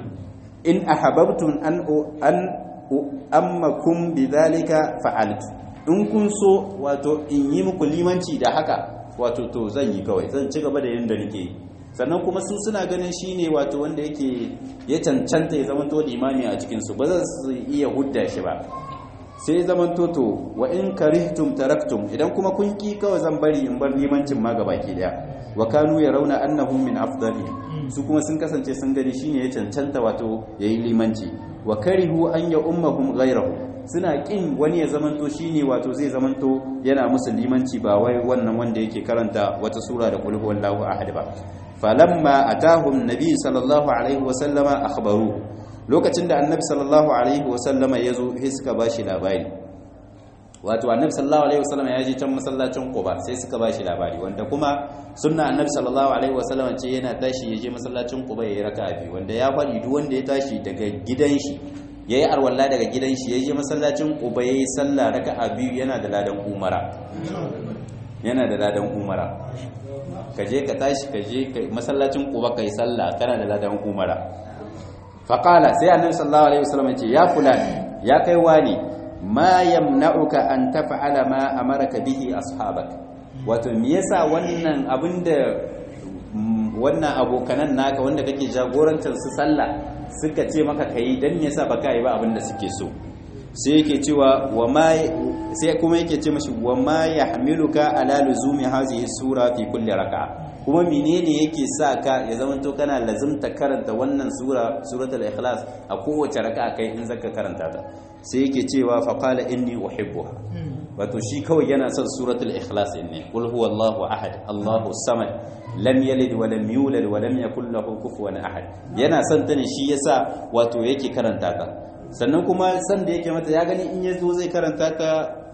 Speaker 1: in ahabbtum an an ammakum bidhalika fa'altu in kun so wato in yi muku limanci da haka wato to zan yi kawai zan ci gaba da yin da nake yi sannan kuma su suna ganin shine wato wanda yake ya cancanta ya zama to limami a cikin su ba za su iya hudda shi ba sai zaman toto wa in karihtum taraktum idan kuma kun ki kawai zan bari in bar limancin ma gabaki daya wa kanu yarawna annahum min afdali su kuma sun kasance sun gani shine ya cancanta wato yayi limanci wa karihu an ya ummahum ghayrahu suna kin wani ya zamanto shine wato zai zamanto yana musu limanci ba wai wannan wanda yake karanta wata sura da qul huwallahu ahad ba falamma atahum nabi sallallahu alaihi wa sallama akhbaru lokacin da annabi sallallahu alaihi wa sallama yazo sai suka bashi labari wato annabi sallallahu alaihi wa sallama ya je can masallacin Quba sai suka bashi labari wanda kuma sunna annabi sallallahu alaihi wa sallama ce yana tashi ya je masallacin Quba ya yi raka'a biyu wanda ya faɗi duk wanda ya tashi daga gidan shi yayi arwalla daga gidan shi ya je masallacin Quba yayi sallah raka'a biyu yana da ladan umara yana da ladan umara ka je ka tashi ka je masallacin Quba kai sallah kana da ladan umara faqala sai annabi sallallahu alaihi wasallam ya ce ya fulani ya kai wani ma yamna'uka an taf'ala ma amaraka bihi ashabak wato me yasa wannan abinda wannan abokanan naka wanda kake jagorancin su sallah suka ce maka kai dan me yasa baka yi ba abinda suke so sai yake cewa wa ma sai kuma yake ce mashi wa ma yahmiluka ala luzumi hadhihi sura fi kulli raka'a kuma menene yake sa ka ya zamanto kana lazimta karanta wannan sura suratul ikhlas a kowace raka'a kai in zaka karanta ta sai yake cewa fa qala inni uhibbuha wato shi kawai yana son suratul ikhlas ne qul huwallahu ahad allahu samad lam yalid wa lam yulad wa lam yakul lahu kufuwan ahad yana son ta ne shi yasa wato yake karanta ta sannan kuma san da yake mata ya gani in yazo zai karanta ta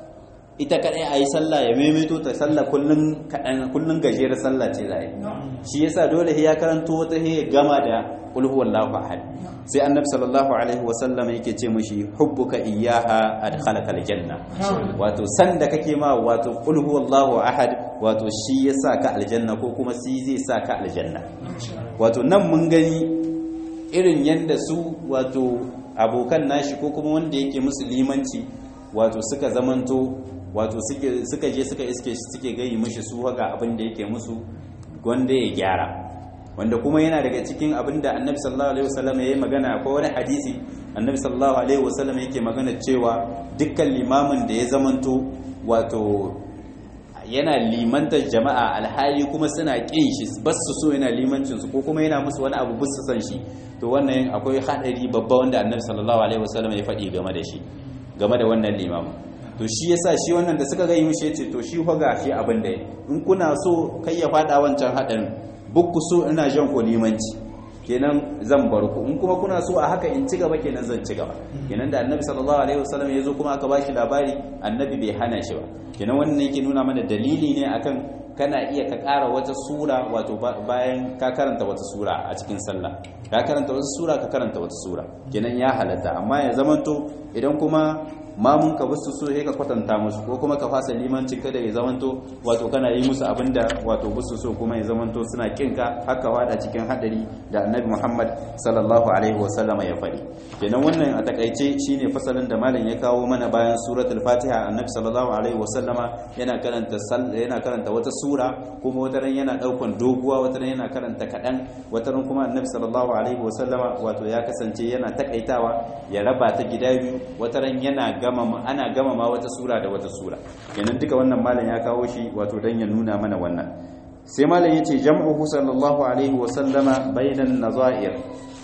Speaker 1: ita kadai a yi sallah ya maimaito ta sallah kullun kaɗan kullun gajiyar sallah ce za a yi shi yasa dole ya karanto wata ya gama da qul huwallahu ahad sai annabi sallallahu alaihi wasallam yake ce mishi hubbuka iyyaha adkhalaka aljanna wato san da kake ma wato qul huwallahu ahad wato shi yasa ka aljanna ko kuma shi zai sa ka aljanna wato nan mun gani irin yanda su wato abokan nashi ko kuma wanda yake musulmanci wato suka zamanto wato suka je suka iske suke gayi mishi su ga abin da yake musu wanda ya gyara wanda kuma yana daga cikin abin da annabi sallallahu alaihi wasallam ya yi magana ko wani hadisi annabi sallallahu alaihi wasallam yake magana cewa dukkan limamin da ya zamanto wato yana limantar jama'a alhali kuma suna kin shi bas su so yana limancin su ko kuma yana musu wani abu bus su san shi to wannan akwai hadari babba wanda annabi sallallahu alaihi wasallam ya faɗi game da shi game da wannan limamin to shi yasa shi wannan da suka ga yi mishi yace to shi hoga shi abin da in kuna so kai ya fada wancan hadarin bukku so ina jan ko limanci kenan zan bar ku in kuma kuna so a haka in ci gaba kenan zan ci gaba kenan da annabi sallallahu alaihi wasallam ya zo kuma aka bashi labari annabi bai hana shi ba kenan wannan yake nuna mana dalili ne akan kana iya ka ƙara wata sura wato bayan ka karanta wata sura a cikin sallah ka karanta wata sura ka karanta wata sura kenan ya halatta amma ya zamanto idan kuma mamun ka basu so sai ka kwatanta musu ko kuma ka fasa limancin kada ya zamanto wato kana yi musu abinda wato basu so kuma ya zamanto suna kinka haka wada cikin hadari da annabi Muhammad sallallahu alaihi wasallam ya faɗi kenan wannan a takaice shine fasalin da malam ya kawo mana bayan suratul fatiha annabi sallallahu alaihi wasallama yana karanta yana karanta wata sura kuma wata ran yana daukan doguwa wata ran yana karanta kadan wata ran kuma annabi sallallahu alaihi wasallama wato ya kasance yana takaitawa ya raba ta gida biyu wata ran yana gama ana gama ma wata sura da wata sura kenan duka wannan malam ya kawo shi wato dan ya nuna mana wannan sai malam yace jam'uhu sallallahu alaihi wa sallama bainan nazair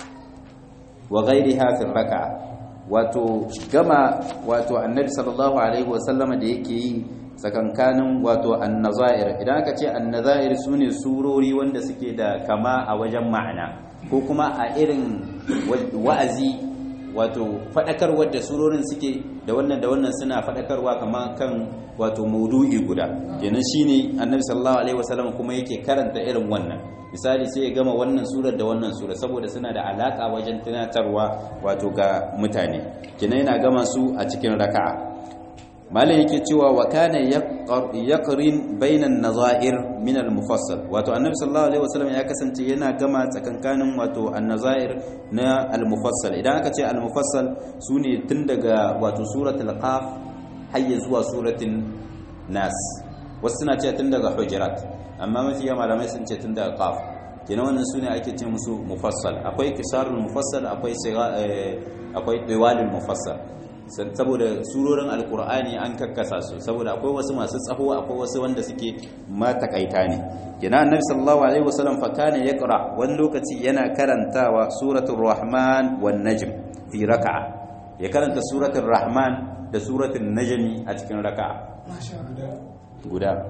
Speaker 1: wa ghayriha fi rak'a wato gama wato annabi sallallahu alaihi wa sallama da yake yi tsakankanin wato annazair idan aka ce annazair sune surori wanda suke da kama a wajen ma'ana ko kuma a irin wa'azi wato faɗakarwar da surorin suke da wannan da wannan suna faɗakarwa kamar kan wato maudu'i guda kenan shine annabi sallallahu alaihi wasallam kuma yake karanta irin wannan misali sai ya gama wannan surar da wannan sura saboda suna da alaka wajen tunatarwa wato ga mutane kenan yana gama su a cikin raka'a malam yake cewa wa kana yaqrin bainan nazair min al-mufassal wato annabi sallallahu alaihi wasallam ya kasance yana gama tsakankanin wato an-nazair na al-mufassal idan aka ce al-mufassal sune tun daga wato suratul qaf har zuwa suratul nas wasu suna ce tun daga hujurat amma mafi yawa malamai sun ce tun daga qaf kenan wannan sune ake ce musu mufassal akwai kisarul mufassal akwai akwai diwalul mufassal saboda surorin alkur'ani an kakkasa su saboda akwai wasu masu tsaho akwai wasu wanda suke matakaita ne kenan annabi sallallahu alaihi wasallam fa kana yaqra wani lokaci yana karantawa suratul rahman wan najm fi raka'a ya karanta suratul rahman da suratul najmi a cikin raka'a guda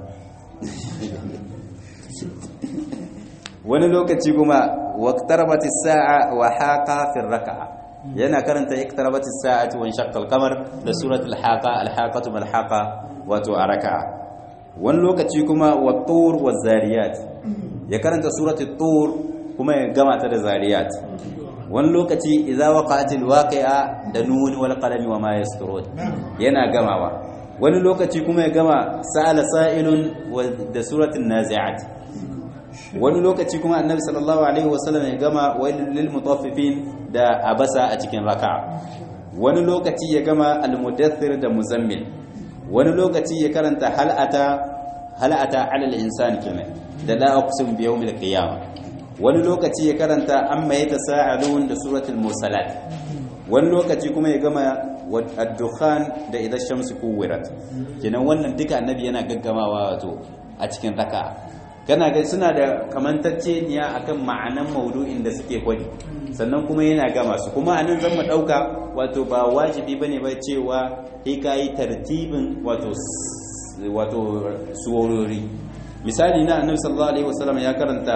Speaker 1: wani lokaci kuma waqtarabatis sa'a wa haqa fi raka'a yana karanta iktarabatis sa'ati wa shaqqal qamar da suratul haqa al-haqatu mal haqa wato a raka'a wani lokaci kuma wa tur wa zariyat ya karanta suratul tur kuma ya gama ta da zariyat wani lokaci idza waqa'atil waqi'a da nun wal qalami wa ma yasturun yana gamawa wani lokaci kuma ya gama sa'ala sa'ilun da suratul nazi'at wani lokaci kuma annabi sallallahu alaihi wasallam ya gama wailul lil mutaffifin da abasa a cikin raka'a wani lokaci ya gama al-mudaththir da muzammil wani lokaci ya karanta hal'ata hal'ata 'ala al-insan kenan da la aqsim bi yawmil qiyamah wani lokaci ya karanta amma yatasaalun da suratul mursalat wani lokaci kuma ya gama ad-dukhan da idha shamsu kuwirat kenan wannan duka annabi yana gaggamawa wato a cikin raka'a kana ga suna da kamantacce niya akan ma'anan maudu'in da suke kwadi sannan kuma yana gama su kuma anan zan mu dauka wato ba wajibi bane ba cewa sai kai tartibin wato wato suwarori misali na annabi sallallahu alaihi wasallam ya karanta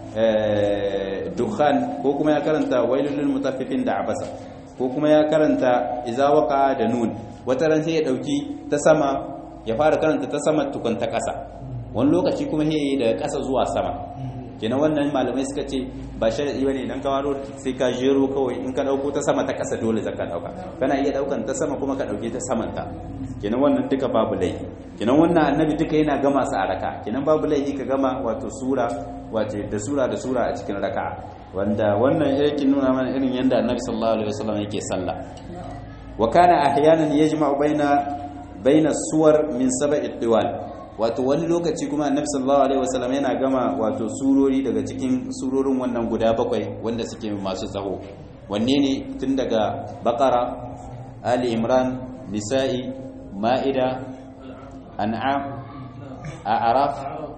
Speaker 1: dukhan ko kuma ya karanta wailul lil mutaffifin da abasa ko kuma ya karanta iza waqa da nun wata ran sai ya dauki ta sama ya fara karanta ta sama tukun ta kasa wani lokaci kuma he daga ƙasa zuwa sama kenan wannan malamai suka ce ba sharadi bane idan ka waro sai ka jero kawai in ka dauko ta sama ta ƙasa dole zaka dauka kana iya daukan ta sama kuma ka dauke ta saman ta kenan wannan duka babu laifi kenan wannan annabi duka yana gama su a raka kenan babu laifi ka gama wato sura wato da sura da sura a cikin raka wanda wannan yake nuna mana irin yanda annabi sallallahu alaihi wasallam yake sallah wa kana ahyanan yajma'u baina baina suwar min sab'i diwal wato wani lokaci kuma annabi sallallahu alaihi wasallam yana gama wato surori daga cikin surorin wannan guda bakwai wanda suke masu tsaho wanne ne tun daga baqara ali imran nisa'i ma'ida an'am a'raf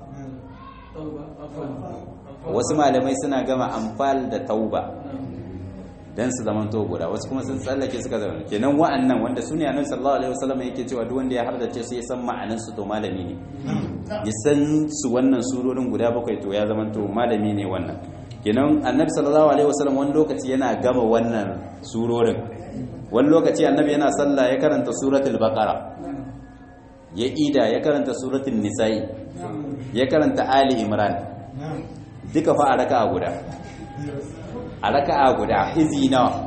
Speaker 1: wasu malamai suna gama amfal da tauba dan su zaman to guda wasu kuma sun tsallake suka zama kenan wa'annan wanda su ne annabi sallallahu alaihi wasallam yake cewa duk wanda ya hardace su ya san ma'anan su to malami ne ya san su wannan surorin guda bakwai to ya zama to malami ne wannan kenan annabi sallallahu alaihi wasallam wani lokaci yana gama wannan surorin wani lokaci annabi yana sallah ya karanta suratul baqara ya ida ya karanta suratul nisa'i ya karanta ali imran duka fa a raka'a guda a raka'a guda izi nawa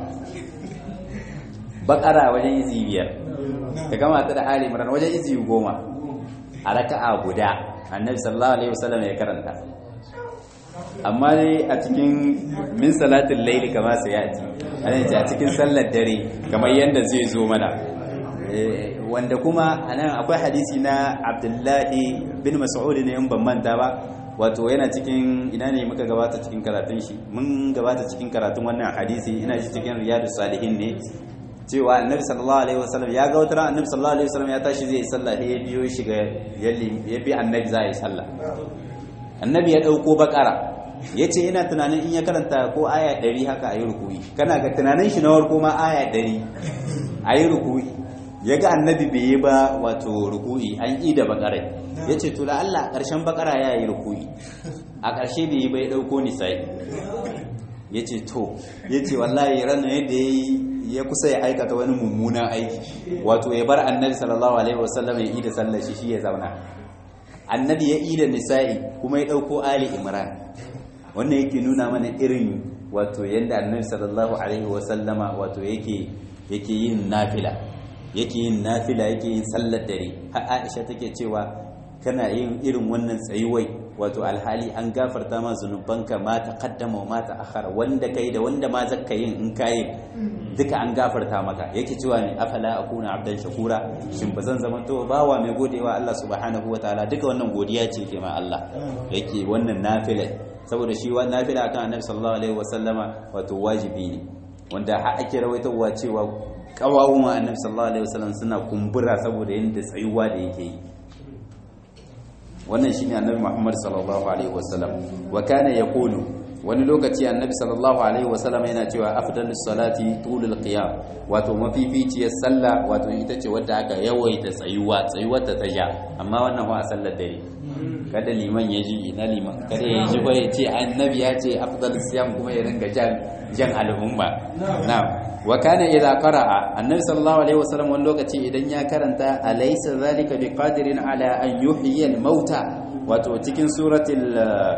Speaker 1: bakara wajen izi biyar ka gama ta da ali imran wajen izi goma a raka'a guda annabi sallallahu alaihi wasallam ya karanta amma dai a cikin min salatin laili kama sai ya ci a cikin sallar dare kamar yadda zai zo mana wanda kuma anan akwai hadisi na abdullahi bin mas'ud ne in ban manta ba wato yana cikin ina ne muka gabata cikin karatun shi mun gabata cikin karatun wannan hadisi ina shi cikin riyadus salihin ne cewa annabi sallallahu alaihi wasallam ya ga wata annabi sallallahu alaihi wasallam ya tashi zai yi sallah sai ya biyo shi ga ya bi annabi za yi sallah annabi ya dauko bakara yace ina tunanin in ya karanta ko aya 100 haka ayi rukuyi kana ga tunanin shi na farko ma aya 100 ayi rukuyi yaga annabi bai yi ba wato rukuyi an yi da bakarai yace to la Allah karshen bakara ya yi rukuyi a karshe bai yi bai dauko nisai yace to yace wallahi ranar yadda yayi ya kusa ya aikata wani mummunan aiki wato ya bar annabi sallallahu alaihi wasallam ya yi da sallar shi shi ya zauna annabi ya yi da nisa'i kuma ya dauko ali imran wannan yake nuna mana irin wato yadda annabi sallallahu alaihi wasallama wato yake yake yin nafila yake yin nafila yake yin sallar dare har Aisha take cewa kana yin irin wannan tsayuwai wato alhali an gafarta ma zunubanka ma taqaddama wa ma ta'akhkhara wanda kai da wanda ma zakka yin in kai duka an gafarta maka yake cewa ne afala akuna abdan shakura shin bazan zama to bawa mai godewa Allah subhanahu wataala duka wannan godiya ce ke ma Allah yake wannan nafila saboda shi wa nafila akan annabi sallallahu alaihi wasallama wato wajibi ne wanda har ake rawaitowa cewa kawawun annabi sallallahu alaihi wasallam suna kumbura saboda yanda tsayuwa da yake yi wannan shine annabi Muhammad sallallahu alaihi wasallam wa kana yaqulu wani lokaci annabi sallallahu alaihi wasallam yana cewa afdalus salati tulul qiyam wato mafificiyar sallah wato ita ce wadda aka yawaita tsayuwa tsayuwar ta ja amma wannan ba a sallar dare kada liman ya ji ina liman kada ya ji ba ya ce annabi ya ce afdalus siyam kuma ya ringa jan jan al'umma na'am wa kana idza qara'a annabi sallallahu alaihi wasallam wani lokaci idan ya karanta alaysa zalika biqadirin ala an yuhyiya al-mauta wato cikin suratul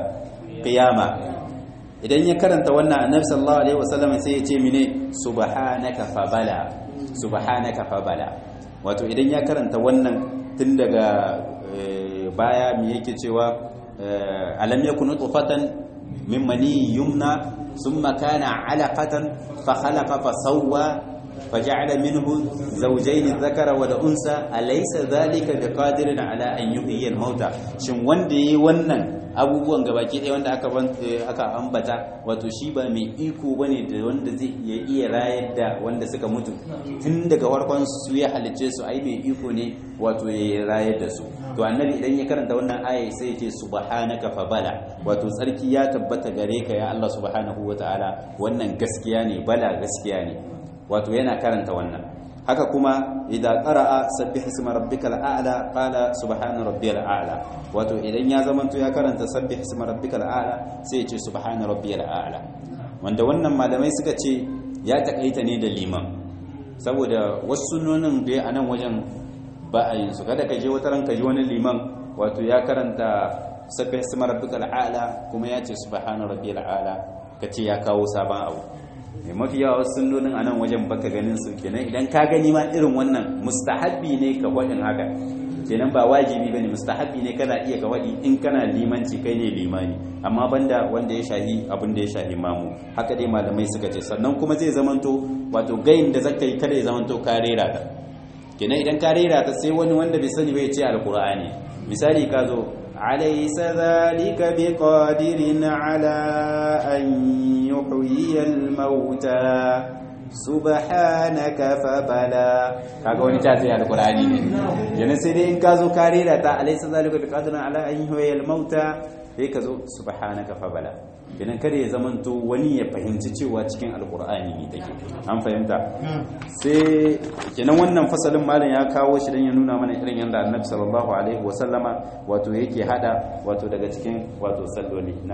Speaker 1: qiyama idan ya karanta wannan annabi sallallahu alaihi wasallam sai ya ce mine subhanaka fabala subhanaka fabala wato idan ya karanta wannan tun daga baya me yake cewa alam yakunu tufatan min mani yumna thumma kana alaqatan fa khalaqa fa sawwa فجعل منه زوجين الذكر والانثى اليس ذلك بقادر على ان يحيي الموتى shin wanda yayi wannan abubuwan gabaki ɗaya wanda aka aka ambata wato shi ba mai iko bane da wanda zai iya iya rayar da wanda suka mutu tun daga farkon su ya halicce su ai mai iko ne wato ya rayar da su to annabi idan ya karanta wannan aya sai ya ce subhanaka fa bala wato tsarki ya tabbata gare ka ya Allah subhanahu wataala wannan gaskiya ne bala gaskiya ne wato yana karanta wannan haka kuma idan qara'a sabbih isma rabbikal a'la qala subhana rabbiyal a'la wato idan ya zamanto ya karanta sabbih isma rabbikal a'la sai ya ce subhana rabbiyal a'la wanda wannan malamai suka ce ya takaita ne da liman saboda wasu sunonin da a nan wajen ba a yin su kada ka je wata ranka ji wani liman wato ya karanta sabbih isma rabbikal a'la kuma ya ce subhana rabbiyal a'la kace ya kawo sabon abu mai mafi yawa wasu sunnonin a nan wajen baka ganin su kenan idan ka gani ma irin wannan mustahabbi ne ka waɗin haka kenan ba wajibi bane mustahabbi ne kana iya ka waɗi in kana limanci kai ne limani amma banda wanda ya shahi abin da ya shahi mamu haka dai malamai suka ce sannan kuma zai zamanto wato gayin da zaka yi kada ya zamanto ka rera ta kenan idan ka rera ta sai wani wanda bai sani bai ce alqur'ani misali ka zo أليس ذلك بقادر على أن يحيي الموتى سبحانك فبلا kaga wani ta sai alqur'ani ne yana sai dai in ka zo ka rera ta alaysa zalika biqadirin ala an yuhyi al-mauta sai ka zo subhanaka fabala kenan kada ya zamanto wani ya fahimci cewa cikin alqur'ani ne take an fahimta sai kenan wannan fasalin malam ya kawo shi dan ya nuna mana irin yanda annabi sallallahu alaihi wa sallama wato yake hada wato daga cikin wato salloli na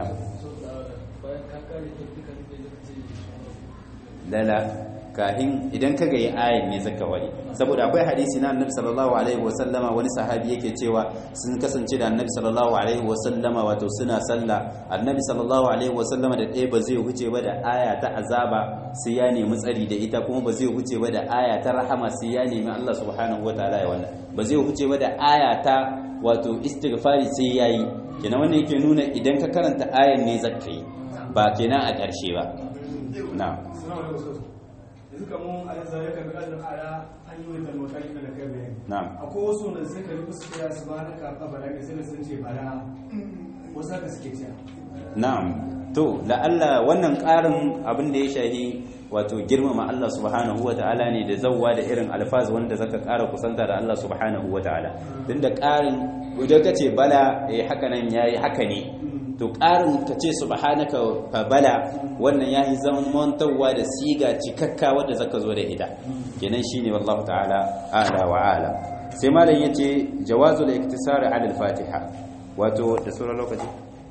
Speaker 1: lala kahin idan ka ga yi ayin ne zaka wari saboda akwai hadisi na annabi sallallahu alaihi wa sallama wani sahabi yake cewa sun kasance da annabi sallallahu alaihi wa sallama wato suna sallah annabi sallallahu alaihi wa sallama da ɗaya ba zai huce ba da aya ta azaba sai ya nemi tsari da ita kuma ba zai huce ba da aya ta rahama sai ya nemi Allah subhanahu wa ta'ala ya wannan ba zai huce ba da aya ta wato istighfari sai yayi kenan wannan yake nuna idan ka karanta ayan ne zakka yi ba kenan a ƙarshe ba na'am
Speaker 2: yanzu kamar a yanzu ya karbi ƙasar ala an yi wata motari da kai bayani
Speaker 1: na'am
Speaker 2: akwai wasu da suka yi musu kira su ba na karɓa bala ne sai sun ce bala wasu haka suke cewa
Speaker 1: na'am to la'alla wannan ƙarin abin da ya shahi wato girmama Allah subhanahu wa ta'ala ne da zawwa da irin alfaz wanda zaka ƙara kusanta da Allah subhanahu wa ta'ala tun da ƙarin idan ka ce bala eh haka nan yayi haka ne to ƙarin ka ce subhanaka fa bala wannan yayi zamantawa da siga cikakka wanda zaka zo da ita kenan shine wallahu ta'ala a'la wa a'lam sai malam yace jawazul iktisar ala al-fatiha wato da sauran lokaci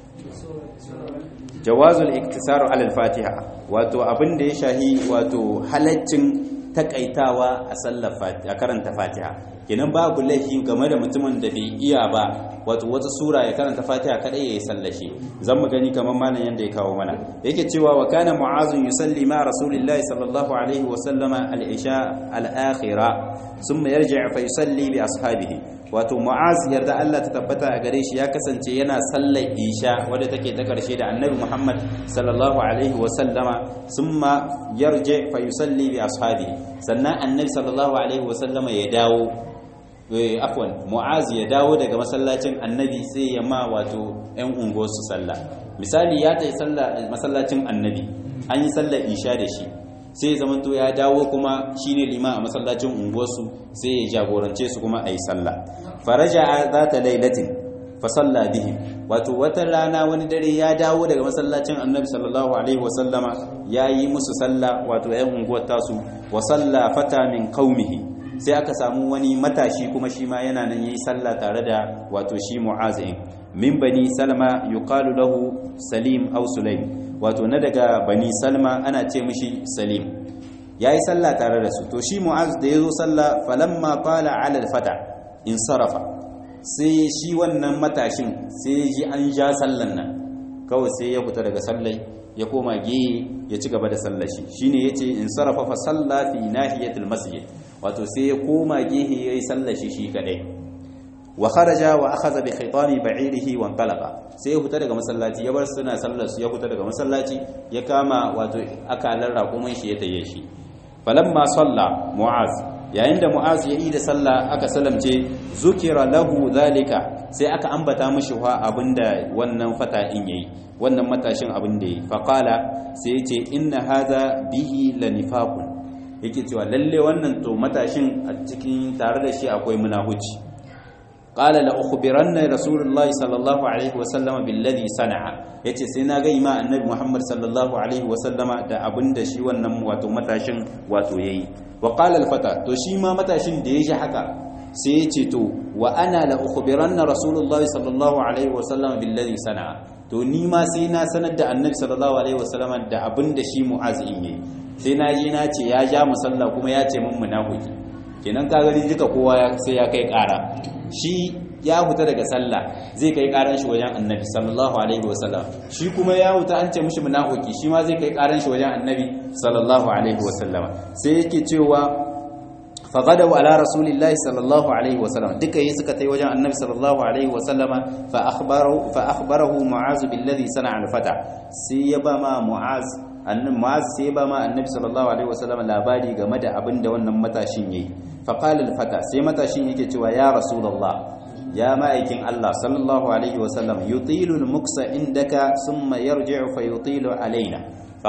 Speaker 1: jawazul iktisaru alal fatiha wato abin da ya shahi wato halaccin takaitawa a sallar fatiha karanta fatiha kenan babu laifi game da mutumin da bai iya ba wato wata sura ya karanta fatiha kadai yayi sallashi zan mu gani kamar malam yanda ya kawo mana yake cewa wa kana mu'azun yusalli ma rasulillahi sallallahu alaihi wa sallama al-isha al-akhira thumma yarji' fa yusalli bi ashabihi wato mu'az yarda Allah ta tabbata a gare shi ya kasance yana sallar isha wadda take ta karshe da annabi Muhammad sallallahu alaihi wa sallama thumma yarji fa yusalli bi ashabihi sannan annabi sallallahu alaihi wa sallama ya dawo afwan mu'az ya dawo daga masallacin annabi sai ya ma wato yan unguwarsu sallah misali ya tayi sallah masallacin annabi an yi sallar isha da shi sai ya zamanto ya dawo kuma shine liman a masallacin unguwarsu sai ya jagorance su kuma a yi sallah faraja zata lailatin fa salla bihim wato wata rana wani dare ya dawo daga masallacin annabi sallallahu alaihi wasallama ya yi musu sallah wato yan unguwar tasu wa salla fata min qaumihi sai aka samu wani matashi kuma shi ma yana nan yayi sallah tare da wato shi mu'azin min bani salma yuqalu lahu salim aw sulaim wato na daga bani salma ana ce mishi salim yayi sallah tare da su to shi mu'az da yazo sallah falamma qala ala al-fata in sarafa sai shi wannan matashin sai ji an ja sallan nan kawai sai ya fita daga sallai ya koma gehe ya ci gaba da sallar shi shine yace in sarafa fa salla fi nahiyatil masjid wato sai ya koma gehe yayi sallar shi shi kadai wa kharaja wa akhadha bi khitami ba'irihi wa qalaqa sai ya fita daga masallaci ya bar suna sallar su ya fita daga masallaci ya kama wato akalan raƙumin shi ya taye shi falamma salla mu'az yayin da mu'az ya yi da sallah aka salamce zukira lahu zalika sai aka ambata mishi wa abinda wannan fata in yayi wannan matashin abin da yayi faqala sai yace inna hadha bihi lanifaqun yake cewa lalle wannan to matashin a cikin tare da shi akwai munahuci qala la ukhbiranna rasulullahi sallallahu alaihi wasallama billadhi sana'a yace sai na ga ima annabi muhammad sallallahu alaihi wasallama da abin da shi wannan wato matashin wato yayi wa qala al-fata to shi ma matashin da ya ji haka sai ya ce to wa ana la ukhbiranna rasulullahi sallallahu alaihi wasallam billadhi sana'a to ni ma sai na sanar da annabi sallallahu alaihi wasallam da abin da shi mu'az in yi sai na ji na ce ya ja musalla kuma ya ce mun munafiki kenan ka gani duka kowa sai ya kai kara shi ya huta daga sallah zai kai karan shi wajen annabi sallallahu alaihi wasallam shi kuma ya huta an ce mishi munafiki shi ma zai kai karan shi wajen annabi sallallahu alaihi wasallam sai yake cewa fagadaw ala rasulillahi sallallahu alaihi wasallam duka yi suka tai wajen annabi sallallahu alaihi wasallam fa akhbarahu fa akhbarahu mu'az billadhi sana'a al-fata sai ya ba ma mu'az annabi mu'az sai ya ba ma annabi sallallahu alaihi wasallam labari game da abin da wannan matashin yayi fa qala al-fata sai matashin yake cewa ya rasulullah ya ma'aikin Allah sallallahu alaihi wasallam yutilu al-muksa indaka thumma yarji'u fa yutilu alaina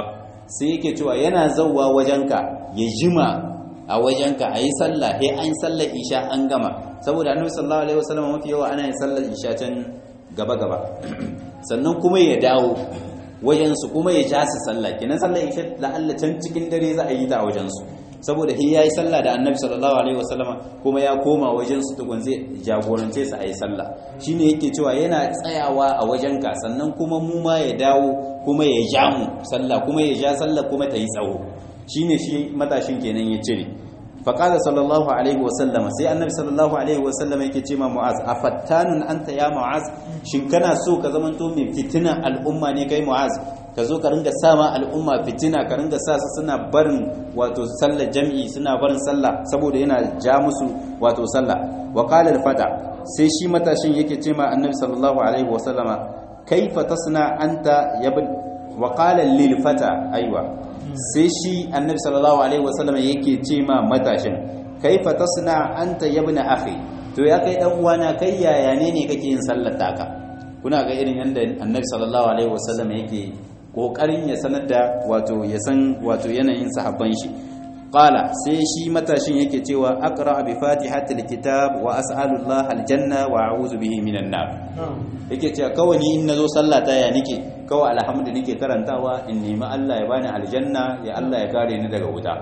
Speaker 1: sai yake cewa yana zawwa wajenka ya jima a wajenka a yi sallah he an sallar isha an gama saboda annabi sallallahu alaihi wasallam mafi yawa ana yin sallar isha can gaba gaba sannan kuma ya dawo wajensu kuma ya ja su sallah kenan sallar isha la'alla can cikin dare za a yi ta a wajensu saboda he yayi sallah da annabi sallallahu alaihi wasallama kuma ya koma wajensu tukun zai jagorance su a yi sallah shine yake cewa yana tsayawa a wajenka sannan kuma mu ma ya dawo kuma ya ja mu sallah kuma ya ja sallah kuma ta yi tsawo shine shi matashin kenan ya cire faqala sallallahu alaihi wasallam sai annabi sallallahu alaihi wasallam yake ce ma mu'az afattanun anta ya mu'az shin kana so ka zamanto mai fitina al'umma ne kai mu'az ka zo ka ringa sama al'umma fitina ka ringa sa su suna barin wato sallar jami'i suna barin sallah saboda yana ja musu wato sallah wa qala al-fata sai shi matashin yake ce ma annabi sallallahu alaihi wasallama kaifa tasna anta yabn wa qala lil fata aiwa sai shi annabi sallallahu alaihi wasallam yake ce ma matashin kaifa tasna anta yabna akhi to ya kai dan uwana kai yaya ne ne kake yin sallar taka kuna ga irin yanda annabi sallallahu alaihi wasallam yake kokarin ya sanar da wato ya san wato yanayin sahabban shi qala sai shi matashin yake cewa aqra bi fatihatil kitab wa as'alullah aljanna wa a'udhu bihi minan nar yake cewa kawai ni in nazo sallah ta ya nike kawai alhamdu nike karantawa in nemi Allah ya bani aljanna ya Allah ya kare ni daga wuta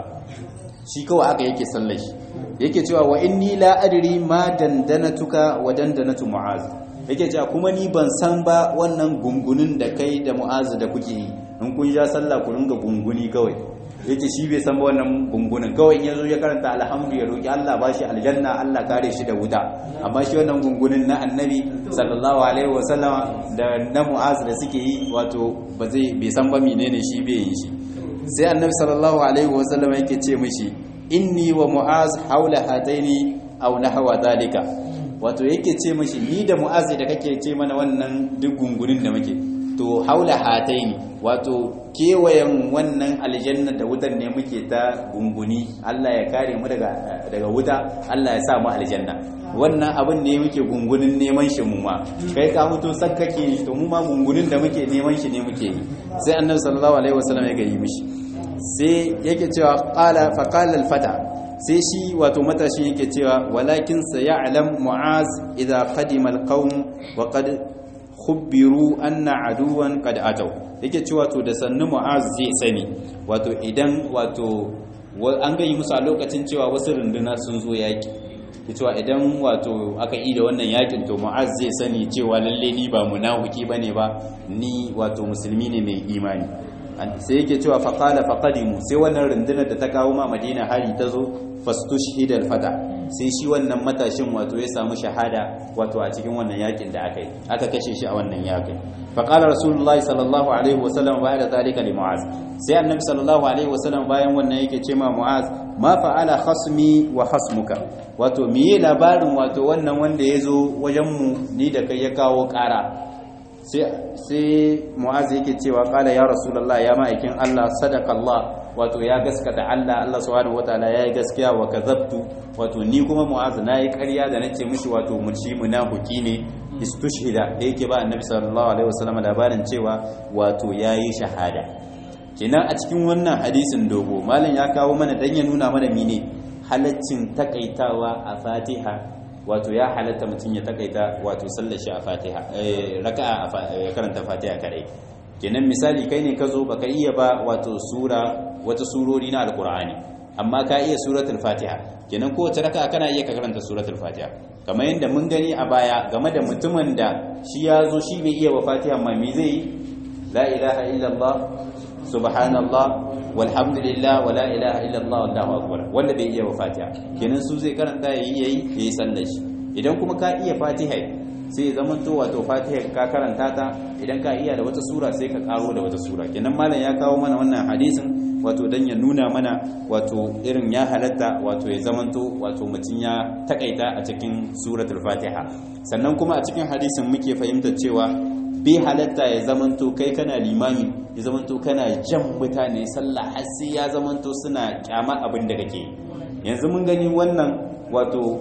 Speaker 1: shi kawai aka yake sallar shi yake cewa wa inni la adri ma dandanatuka wa dandanatu mu'az yake cewa kuma ni ban san ba wannan gungunin da kai da mu'az da kuke yi in kun ja sallah ku ringa gunguni kawai yake shi bai san ba wannan gungunin kawai in yazo ya karanta alhamdu ya roki Allah bashi aljanna Allah kare shi da wuta amma shi wannan gungunin na annabi sallallahu alaihi wasallama da na mu'az da suke yi wato ba zai bai san ba menene shi bai yi shi sai annabi sallallahu alaihi wasallama yake ce mishi inni wa mu'az haula hataini aw nahwa dalika wato yake ce mishi ni da mu'az da kake ce mana wannan duk gungunin da muke to haula hataini wato kewayen wannan aljanna da wutar ne muke ta gunguni Allah ya kare mu daga daga wuta Allah ya sa mu aljanna wannan abin ne muke gungunin neman shi mu ma kai ka mutu sakkake to mu ma gungunin da muke neman shi ne muke yi sai annabi sallallahu alaihi wasallam ya ga yi mishi sai yake cewa qala fa qala al fata sai shi wato matashi yake cewa walakin sayalam mu'az idza qadima al qawm wa qad khubbiru anna aduwan qad ataw yake cewa to da sannu mu'az zai sani wato idan wato an gayi musu a lokacin cewa wasu runduna sun zo yaki cewa idan wato aka yi da wannan yakin to mu'az zai sani cewa lalle ni ba munafiki bane ba ni wato musulmi ne mai imani sai yake cewa faqala faqadimu sai wannan rundunar da ta kawo ma madina hari ta zo fastushhidal fata sai shi wannan matashin wato ya samu shahada wato a cikin wannan yakin da aka yi aka kashe shi a wannan yakin faqala rasulullahi sallallahu alaihi wasallam ba'da zalika li mu'az sai annabi sallallahu alaihi wasallam bayan wannan yake ce ma mu'az ma fa'ala khasmi wa khasmuka wato miye labarin wato wannan wanda ya zo wajen mu ni da kai ya kawo ƙara sai mu'az yake cewa kala ya rasulullah ya ma'aikin Allah sadaka Allah wato ya gaskata Allah Allah subhanahu wataala yayi gaskiya wa kazabtu wato ni kuma mu'az nayi ƙarya da nace mishi wato munshi munafiki ne istushhida da yake ba annabi sallallahu alaihi wasallam labarin cewa wato yayi shahada kenan a cikin wannan hadisin dogo malam ya kawo mana dan ya nuna mana mine halaccin takaitawa a Fatiha wato ya halatta mutum ya takaita wato sallar shi a fatiha raka'a ya karanta fatiha kadai kenan misali kai ne ka zo baka iya ba wato sura wata surori na alkur'ani amma ka iya suratul fatiha kenan kowace raka'a kana iya ka karanta suratul fatiha kamar yadda mun gani a baya game da mutumin da shi ya zo shi bai iya ba fatiha amma me zai yi la ilaha illallah subhanallah walhamdulillah wala ilaha illallah wallahu akbar wanda bai iya ba fatiha kenan su zai karanta yayi yayi yayi sallar shi idan kuma ka iya fatiha sai zaman to wato fatiha ka karanta ta idan ka iya da wata sura sai ka karo da wata sura kenan malam ya kawo mana wannan hadisin wato dan ya nuna mana wato irin ya halatta wato ya zamanto wato mutum ya takaita a cikin suratul fatiha sannan kuma a cikin hadisin muke fahimtar cewa bi halatta ya zamanto kai kana limami ya zamanto kana jan mutane sallah har sai ya zamanto suna kyama abin da kake yanzu mun gani wannan wato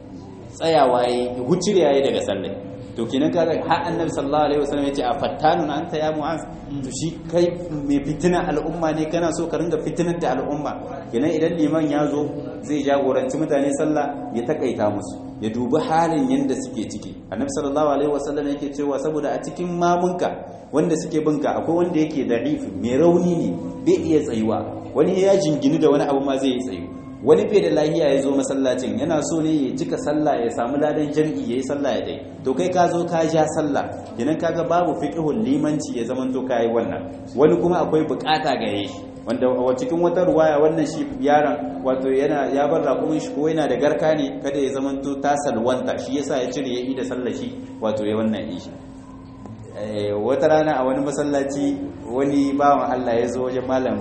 Speaker 1: tsayawa ya hucire yayi daga sallah to kenan kaga har annabi sallallahu alaihi wasallam yace a fattanun anta ya mu'az to shi kai mai fitina al'umma ne kana so ka ringa fitinar da al'umma kenan idan liman ya zo zai jagoranci mutane sallah ya takaita musu ya dubi halin yanda suke ciki annabi sallallahu alaihi wasallam yake cewa saboda a cikin mamunka wanda suke binka akwai wanda yake da'if mai rauni ne bai iya tsayuwa wani ya jingini da wani abu ma zai yi tsayu wani bai da lahiya ya zo masallacin yana so ne ya cika sallah ya samu ladan jam'i ya yi sallah ya dai to kai ka zo ka ja sallah kenan kaga babu fiqhul limanci ya zaman to kai wannan wani kuma akwai bukata ga yayi wanda a cikin wata ruwaya wannan shi yaron wato yana ya bar raƙumin shi ko yana da garka ne kada ya zaman to ta salwanta shi yasa ya cire ya yi da sallah shi wato ya wannan ishi wata rana a wani masallaci wani bawan Allah ya zo wajen malam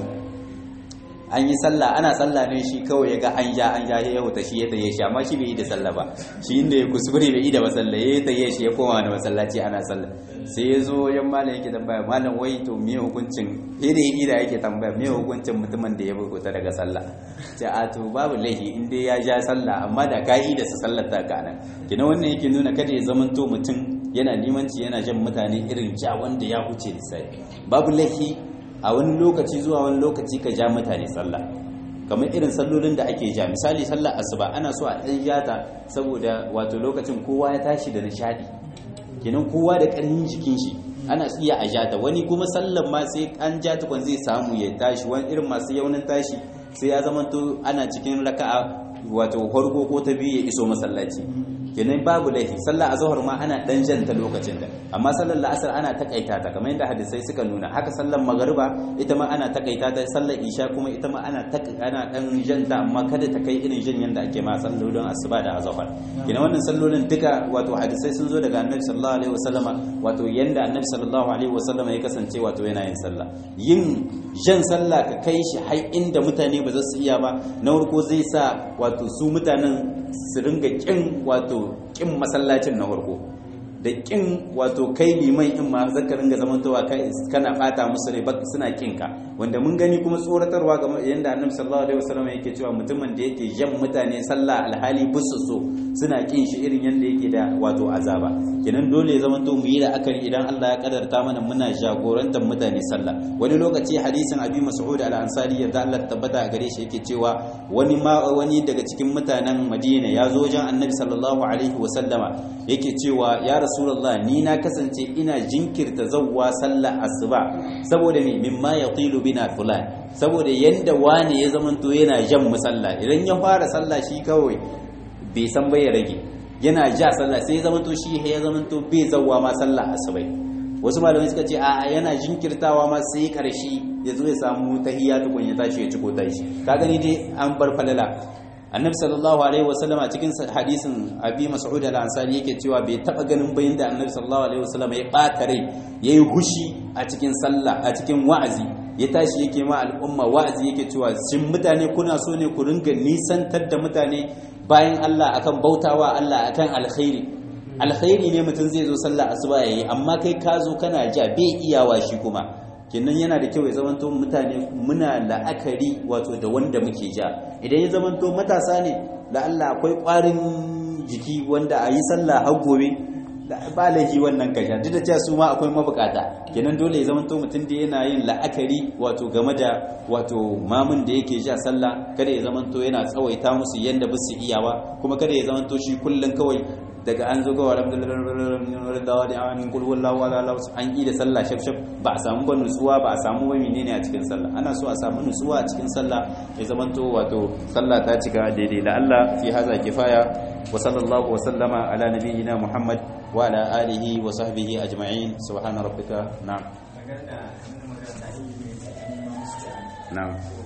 Speaker 1: an yi sallah ana sallah ne shi kawai ya ga an ja an ja ya wuta shi ya taye shi amma shi bai yi da sallah ba shi inda ya kuskure bai yi da masalla ya taye shi ya koma da masallaci ana sallah sai ya zo yan malam yake tambaya malam wai to me hukuncin sai da yi da yake tambaya me hukuncin mutumin da ya bukuta daga sallah ce a to babu laifi in dai ya ja sallah amma da ka yi da su sallar ta ka nan kina wannan yake nuna kada ya zamanto mutum yana limanci yana jan mutane irin ja wanda ya huce lissafi babu laifi a wani lokaci zuwa wani lokaci ka ja mutane sallah kamar irin sallolin da ake ja misali sallar asuba ana so a ɗan jata saboda wato lokacin kowa ya tashi da nishadi kenan kowa da ƙarfin jikin shi ana iya a jata wani kuma sallar ma sai an ja tukun zai samu ya tashi wani irin masu yaunin tashi sai ya zama to ana cikin raka'a wato farko ko ta biyu ya iso masallaci kenan babu laifi sallah azhar ma ana dan janta lokacin da amma sallar la'asar ana takaita ta kamar yadda hadisai suka nuna haka sallar magariba ita ma ana takaita ta sallar isha kuma ita ma ana ana dan janta amma kada ta kai irin jin yanda ake ma sallolin asuba da azhar kenan wannan sallolin duka wato hadisai sun zo daga annabi sallallahu alaihi wasallama wato yanda annabi sallallahu alaihi wasallama ya kasance wato yana yin sallah yin jan sallah ka kai shi har inda mutane ba za su iya ba na farko zai sa wato su mutanen su ringa kin wato kin masallacin na farko da kin wato kai liman in ma zaka ringa zamantowa kai kana bata musu rai ba suna kin ka wanda mun gani kuma tsoratarwa ga yanda annabi sallallahu alaihi wasallam yake cewa mutumin da yake jan mutane sallah alhali busu so suna kin shi irin yanda yake da wato azaba kenan dole ya zamanto mu yi da akari idan Allah ya kadarta mana muna jagorantar mutane sallah wani lokaci hadisin abi mas'ud al-ansari yadda Allah tabbata a gare shi yake cewa wani ma wani daga cikin mutanen Madina ya zo wajen annabi sallallahu alaihi wasallama yake cewa ya rasulullah ni na kasance ina jinkirta zawwa sallah asuba saboda me mimma yatilu bina fulan saboda yanda wani ya zamanto yana jan musalla idan ya fara sallah shi kawai bai san bai rage yana ja sallah sai ya zamanto shi ya zamanto bai zawwa ma sallah asubai wasu malamai suka ce a yana jinkirtawa ma sai karshe ya zo ya samu tahiyya tukun ya tashi ya ciko tashi ka gani dai an bar falala annabi sallallahu alaihi wasallam a cikin hadisin abi mas'ud al-ansari yake cewa bai taba ganin bayin da annabi sallallahu alaihi wasallam ya bata rai yayi hushi a cikin sallah a cikin wa'azi ya tashi yake ma al'umma wa'azi yake cewa shin mutane kuna so ne ku ringa nisantar da mutane bayan Allah akan bautawa Allah akan alkhairi alkhairi ne mutum zai zo sallah asuba yayi amma kai ka zo kana ja bai iyawa shi kuma kenan yana da kyau ya zamanto mutane muna la'akari wato da wanda muke ja idan ya zamanto matasa ne da Allah akwai ƙwarin jiki wanda a yi sallah har gobe ba laifi wannan kasha duk da cewa su ma akwai mabukata kenan dole ya zamanto mutum da yana yin la'akari wato game da wato mamun da yake ja sallah kada ya zamanto yana tsawaita musu yanda ba su iyawa kuma kada ya zamanto shi kullum kawai daga an zo gawa alhamdulillah da an kul wallahu wala la an yi da sallah shaf shaf ba a samu ba nutsuwa ba a samu ba menene a cikin sallah ana so a samu nutsuwa a cikin sallah ya zamanto wato sallah ta cika daidai la Allah fi haza kifaya wa sallallahu wa sallama ala nabiyyina Muhammad wa ala alihi wa sahbihi ajma'in subhana rabbika na'am na'am